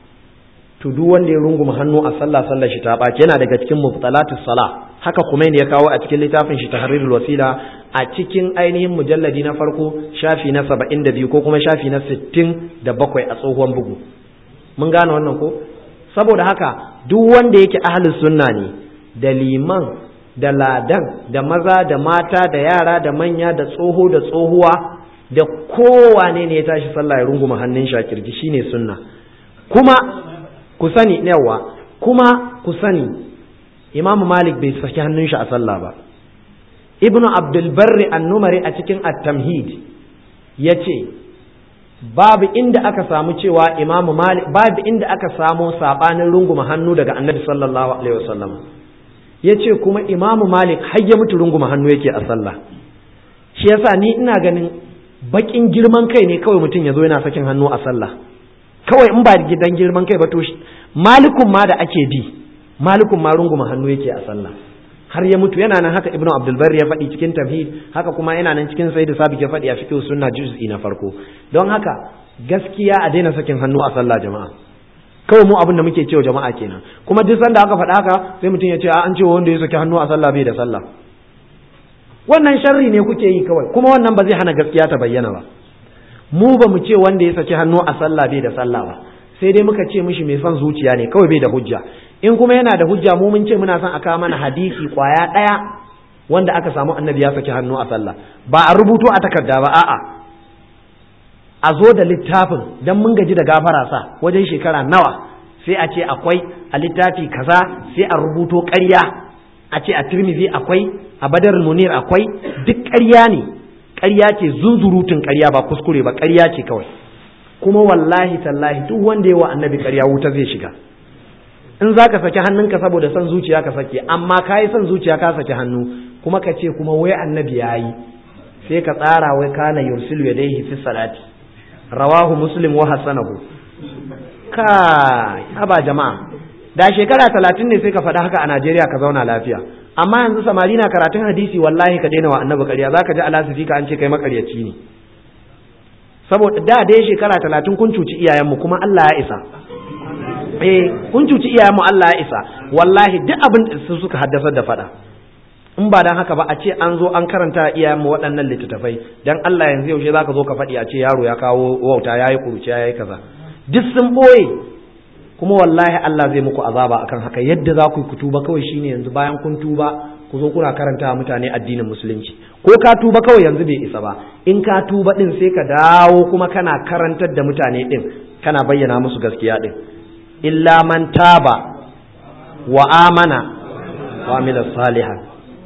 to duk wanda ya runguma hannu a sallah sallar shi ta ɓaci yana daga cikin mubtalatus sala haka kuma ne ya kawo a cikin littafin shi tahrirul wasila a cikin ainihin mujalladi na farko shafi na 72 ko kuma shafi na 67 a tsohon bugu mun gane wannan ko saboda haka duk wanda yake ahlus sunna ne da liman da ladan da maza da mata da yara da manya da tsoho da tsohuwa da kowane ne ya tashi sallah ya runguma hannun shakirji shine sunna kuma ku sani yawa kuma ku sani imamu malik bai saki hannun shi a sallah ba ibnu abdul barri annumari a cikin at-tamhid yace babu inda aka samu cewa imamu malik babu inda aka samu sabanin runguma hannu daga annabi sallallahu alaihi wasallam yace kuma imamu malik har ya mutu runguma hannu yake a sallah shi yasa ni ina ganin bakin girman kai ne kawai mutum ya zo yana sakin hannu a sallah kawai in ba gidan girman kai ba to malikun ma da ake bi malikun ma runguma hannu yake a sallah har ya mutu yana nan haka ibnu abdul barri ya faɗi cikin tafhid haka kuma yana nan cikin sayyid sabiq ya faɗi a fiqh sunna juz'i na farko don haka gaskiya a daina sakin hannu a sallah jama'a kawai mu abin da muke cewa jama'a kenan kuma duk sanda aka faɗa haka sai mutum ya ce a an ce wanda ya saki hannu a sallah bai da sallah wannan sharri ne kuke yi kawai kuma wannan ba zai hana gaskiya ta bayyana ba mu ba mu ce wanda ya saki hannu a sallah bai da sallah ba sai dai muka ce mishi mai son zuciya ne kawai bai da hujja in kuma yana da hujja mu mun ce muna son a kawo mana hadisi kwaya ɗaya wanda aka samu annabi ya saki hannu a sallah ba a rubuto a takarda ba a'a a zo da littafin dan mun gaji da gafara sa wajen shekara nawa sai a ce akwai a littafi kaza sai a rubuto ƙarya a ce a tirmizi akwai a badar munir akwai duk ƙarya ne ƙarya ce zunzurutun ƙarya ba kuskure ba ƙarya ce kawai kuma wallahi tallahi duk wanda ya wa annabi ƙarya wuta zai shiga in za ka saki hannunka saboda son zuciya ka sake amma ka yi son zuciya ka saki hannu kuma ka ce kuma wai annabi ya yi sai ka tsara wai kana yursilu yadayhi fi salati rawahu muslim wa hasanahu kai haba jama'a da shekara talatin ne sai ka faɗa haka a Najeriya ka zauna lafiya amma yanzu samari na karatun hadisi wallahi ka daina wa annabi ƙarya zaka ji alasifika ka an ce kai makaryaci ne saboda da dai shekara talatin kun cuci iyayenmu kuma Allah ya isa eh kun cuci iyayenmu Allah ya isa wallahi duk abin da su suka haddasar da faɗa in ba dan haka ba a ce an zo an karanta iyayenmu waɗannan littattafai dan Allah yanzu yaushe zaka zo ka faɗi a ce yaro ya kawo wauta yayi kuruci yayi kaza duk sun boye kuma wallahi Allah zai muku azaba akan haka yadda za ku yi tuba kawai shine yanzu bayan kun tuba ku zo kuna karanta mutane addinin musulunci ko ka tuba kawai yanzu bai isa ba in ka tuba din sai ka dawo kuma kana karantar da mutane din kana bayyana musu gaskiya din illa man taba wa amana wa amila salihan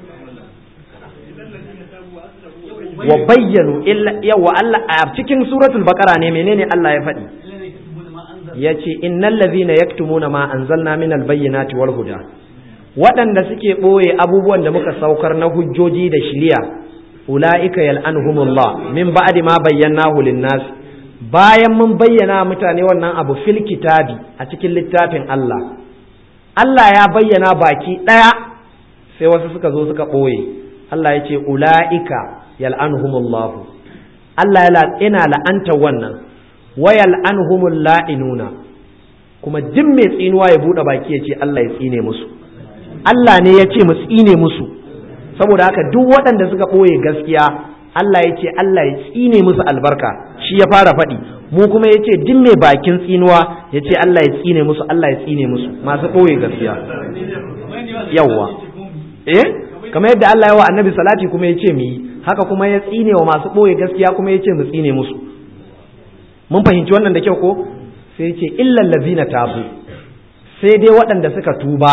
wa bayyanu illa yawa Allah a cikin suratul baqara ne menene Allah ya faɗi ya ce innal ladhina yaktumuna ma anzalna minal bayyinati wal huda waɗanda suke ɓoye abubuwan da muka saukar na hujjoji da shiriya ula'ika yal'anhumullah min ba'di ma bayyanahu lin-nas bayan mun bayyana mutane wannan abu fil kitabi a cikin littafin Allah Allah ya bayyana baki ɗaya sai wasu suka zo suka ɓoye Allah ya ce ula'ika yal'anhumullah Allah yana la'anta wannan wayal anhumul la'inuna kuma duk mai tsinuwa ya bude baki ya ce Allah ya tsine musu Allah ne ya ce mu tsine musu saboda haka duk waɗanda suka ɓoye gaskiya Allah ya ce Allah ya tsine musu albarka shi ya fara faɗi mu kuma ya ce duk mai bakin tsinuwa ya ce Allah ya tsine musu Allah ya tsine musu masu ɓoye gaskiya yawwa eh kamar yadda Allah ya wa annabi salati kuma ya ce mu yi haka kuma ya tsine wa masu ɓoye gaskiya kuma ya ce mu tsine musu mun fahimci wannan da kyau ko sai ya ce illal ladzina tabu sai dai waɗanda suka tuba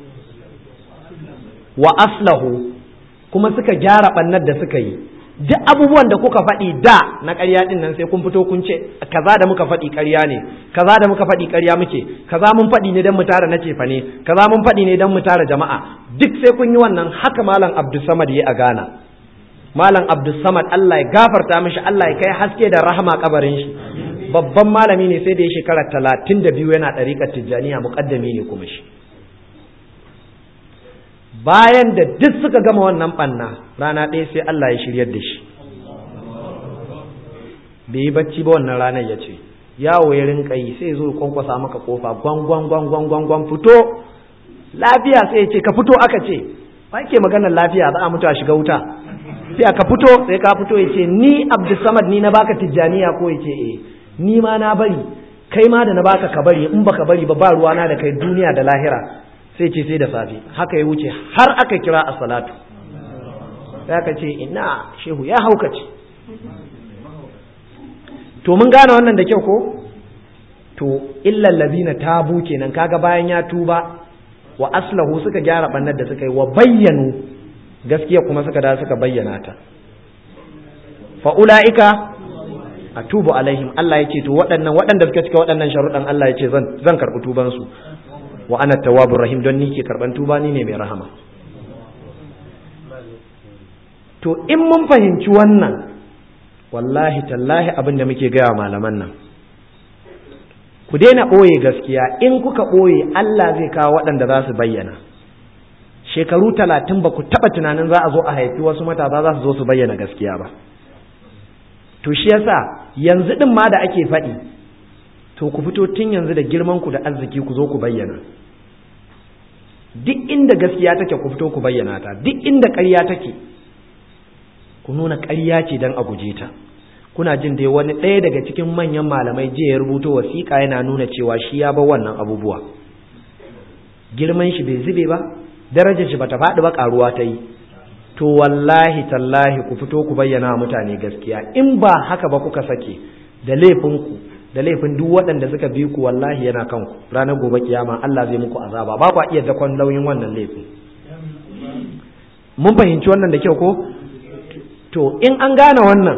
wa aslahu kuma suka gyara ɓannar da suka yi duk abubuwan da kuka faɗi da na ƙarya ɗin nan sai kun fito kun ce kaza da muka faɗi ƙarya ne kaza da muka faɗi ƙarya muke kaza mun faɗi ne don mu tara na cefa ne kaza mun faɗi ne don mu tara jama'a duk sai kun yi wannan haka malam abdulsamad ya a Ghana malam abdulsamad Allah ya gafarta mishi Allah ya kai haske da rahama kabarin shi babban malami ne sai da ya shekara talatin da biyu yana ɗariƙar tijjaniya muƙaddami ne kuma shi bayan da duk suka gama wannan ɓanna rana ɗaya sai Allah ya shiryar da shi bai yi bacci ba wannan ranar ya ce yawo ya rinka yi sai zo kwankwasa maka kofa gwangwan gwangwan gwangwan fito lafiya sai ya ce ka fito aka ce ba ke maganar lafiya za a mutu a shiga wuta sai ka fito sai ka fito ya ce ni abdulsamad ni na baka tijjaniya ko ya ce eh ni ma na bari kai ma da na baka ka bari in baka bari ba ba ruwana da kai duniya da lahira sai ce sai da safe haka ya wuce har aka kira a salatu sai aka ce ina shehu ya haukace to mun gane wannan da kyau ko to illal ladina tabu kenan kaga bayan ya tuba wa aslahu suka gyara bannar da suka yi wa bayyanu gaskiya kuma suka da suka bayyana ta fa ulaika atubu alaihim Allah ya ce to waɗannan waɗanda suka cika waɗannan sharuɗan Allah ya ce zan zan karɓi tuban su wa ana tawwabur rahim don ni ke karɓan tuba ni ne mai rahama to in mun fahimci wannan wallahi tallahi abin da muke gaya malaman nan ku daina ɓoye gaskiya in kuka ɓoye Allah zai kawo waɗanda za su bayyana shekaru talatin ba ku taɓa tunanin za a zo a haifi wasu matasa za su zo su bayyana gaskiya ba to shi yasa yanzu ɗin ma da ake faɗi to ku fito tun yanzu da girman ku da arziki ku zo ku bayyana duk inda gaskiya take ku fito ku bayyana ta duk inda ƙarya take ku nuna ƙarya ce don a guje ta kuna jin dai wani ɗaya daga cikin manyan malamai jiya ya rubuto wasiƙa yana nuna cewa shi ya bar wannan abubuwa girman shi bai zube ba darajar shi bata faɗi ba ƙaruwa ta yi to wallahi tallahi ku fito ku bayyana wa mutane gaskiya in ba haka ba kuka sake da laifinku da laifin duk waɗanda suka bi ku wallahi yana kanku ranar gobe kiyama Allah zai muku azaba ba ku iya dakon nauyin wannan laifin mun fahimci wannan da kyau ko to in an gane wannan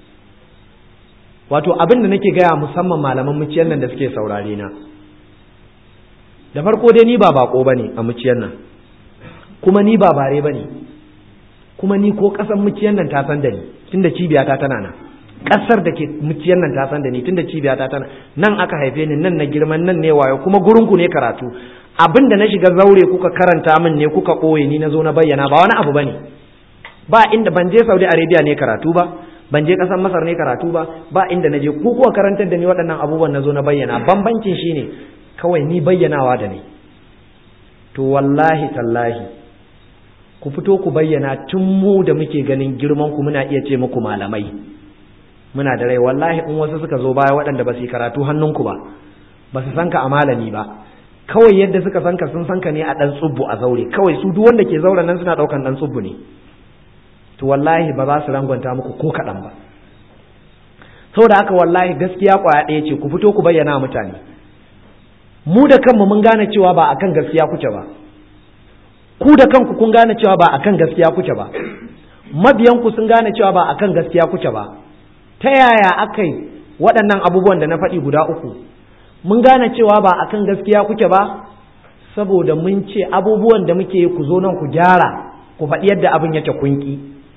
wato abin da nake gaya musamman malaman muciyar nan da suke saurare na da farko dai ni ba bako bane a muciyar nan kuma ni ba bare bane kuma ni ko kasan muciyar nan ta san da ni tunda cibiyata tana nan kasar da ke muciyar nan ta san da ni tunda cibiyata tana nan aka haife ni nan na girman nan ne wayo kuma gurin ku ne karatu abin da na shiga zaure kuka karanta min ne kuka ɓoye ni na zo na bayyana ba wani abu bane ba inda ban je Saudi Arabia ne karatu ba ban je ƙasar Masar ne karatu ba ba inda na je ku kuwa karantar da ni waɗannan abubuwan na zo na bayyana bambancin shine kawai ni bayyanawa da ni to wallahi tallahi ku fito ku bayyana tun mu da muke ganin girman ku muna iya ce muku malamai muna da rai wallahi in wasu suka zo baya waɗanda ba su yi karatu hannunku ba ba su san ka a malami ba kawai yadda suka san ka sun san ka ne a ɗan tsubbu a zaure kawai su duk wanda ke zauren nan suna ɗaukan ɗan tsubbu ne to wallahi ba za su rangwanta muku ko kaɗan ba saboda haka wallahi gaskiya ƙwaya ɗaya ce ku fito ku bayyana mutane mu da kanmu mun gane cewa ba akan gaskiya kuke ba ku da kanku kun gane cewa ba akan gaskiya kuke ba mabiyanku sun gane cewa ba akan gaskiya kuke ba ta yaya aka yi waɗannan abubuwan da na faɗi guda uku mun gane cewa ba akan gaskiya kuke ba saboda mun ce abubuwan da muke ku zo nan ku gyara ku faɗi yadda abin yake kunki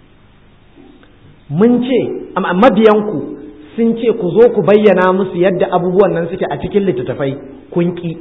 mun ce mabiyanku sun ce ku zo ku bayyana musu yadda abubuwan nan suke a cikin littattafai kunki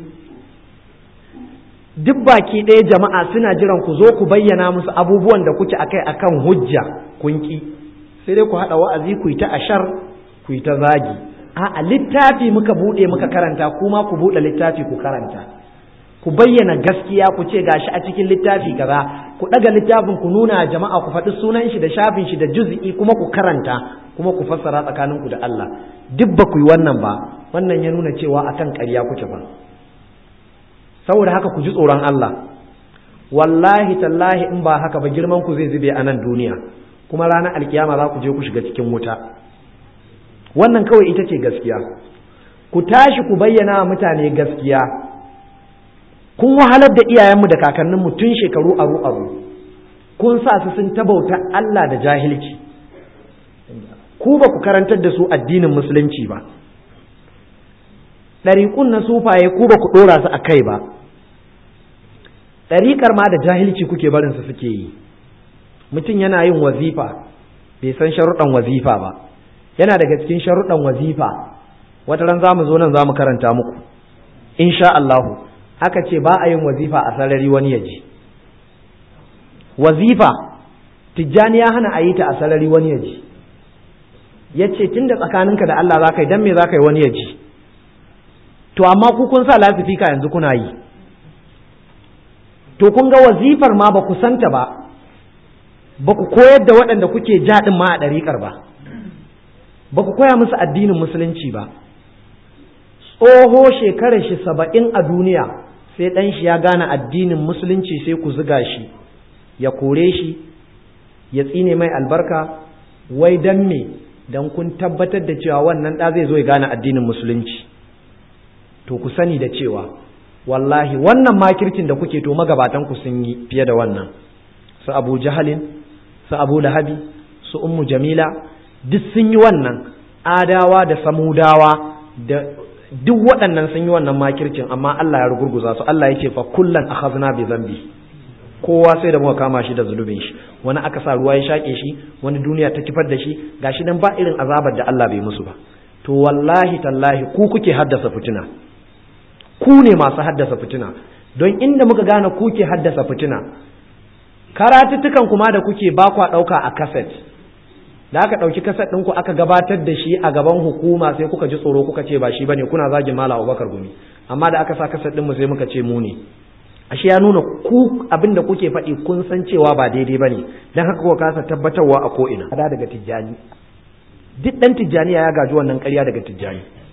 duk baki ɗaya jama'a suna jiran ku zo ku bayyana musu abubuwan da kuke akai akan hujja kunki sai dai ku haɗa wa'azi ku yi ta ashar ku yi ta zagi a littafi muka buɗe muka karanta kuma ku buɗe littafi ku karanta ku bayyana gaskiya ku ce gashi a cikin littafi kaza ku daga littafin ku nuna jama'a ku faɗi sunan shi da shafin shi da juz'i kuma ku karanta kuma ku fassara tsakanin ku da Allah duk ba ku yi wannan ba wannan ya nuna cewa akan ƙarya kuke ba saboda haka ku ji tsoron Allah wallahi tallahi in ba haka ba girman ku zai zube a nan duniya kuma ranar alkiyama za ku je ku shiga cikin wuta wannan kawai ita ce gaskiya ku tashi ku bayyana wa mutane gaskiya kun wahalar da iyayenmu da kakanninmu tun shekaru aru aru kun sa su sun tabauta Allah da jahilci ku ba ku karantar da su addinin musulunci ba ɗariƙun na sufaye ku ba ku ɗora su a kai ba ɗariƙar ma da jahilci kuke barin su suke yi mutum yana yin wazifa bai san sharuɗan wazifa ba yana daga cikin sharuɗan wazifa wata ran za mu zo nan za mu karanta muku insha Allahu aka ce ba a yin wazifa a sarari wani ya ji wazifa tijjani ya hana a yi ta a sarari wani ya ji ya ce tun da tsakaninka da Allah za ka yi don me za ka yi wani ya ji to amma ku kun sa lasifika yanzu kuna yi to kun ga wazifar ma ba ku santa ba ba ku koyar da waɗanda kuke jaɗin ma a ɗariƙar ba ba ku koya musu addinin musulunci ba tsoho shekarar shi saba'in a duniya sai ɗan shi ya gane addinin musulunci sai ku ziga shi ya kore shi ya tsine mai albarka wai dan me dan kun tabbatar da cewa wannan ɗa zai zo ya gane addinin musulunci to ku sani da cewa wallahi wannan makircin da kuke to magabatan ku sun yi fiye da wannan su abu jahalin su abu lahabi su ummu jamila duk sun yi wannan adawa da samudawa da duk waɗannan sun yi wannan makircin amma Allah ya rugurguza su Allah ya ce fa kullan akhadna bi zambi kowa sai da muka kama shi da zulubin shi wani aka sa ruwa ya shake shi wani duniya ta kifar da shi gashi dan ba irin azabar da Allah bai musu ba to wallahi tallahi ku kuke haddasa fitina ku ne masu haddasa fitina don inda muka gane ku ke haddasa fitina karatuttukan kuma da kuke ba kwa ɗauka a kaset da aka ɗauki kaset ɗinku aka gabatar da shi a gaban hukuma sai kuka ji tsoro kuka ce ba shi bane kuna zagin mala abubakar gumi amma da aka sa kaset ɗinmu sai muka ce mu ne ashe ya nuna ku abin da kuke faɗi kun san cewa ba daidai bane dan haka kuka kasa tabbatarwa a ko'ina ada daga tijjani duk ɗan tijjani ya gaji wannan ƙarya daga tijjani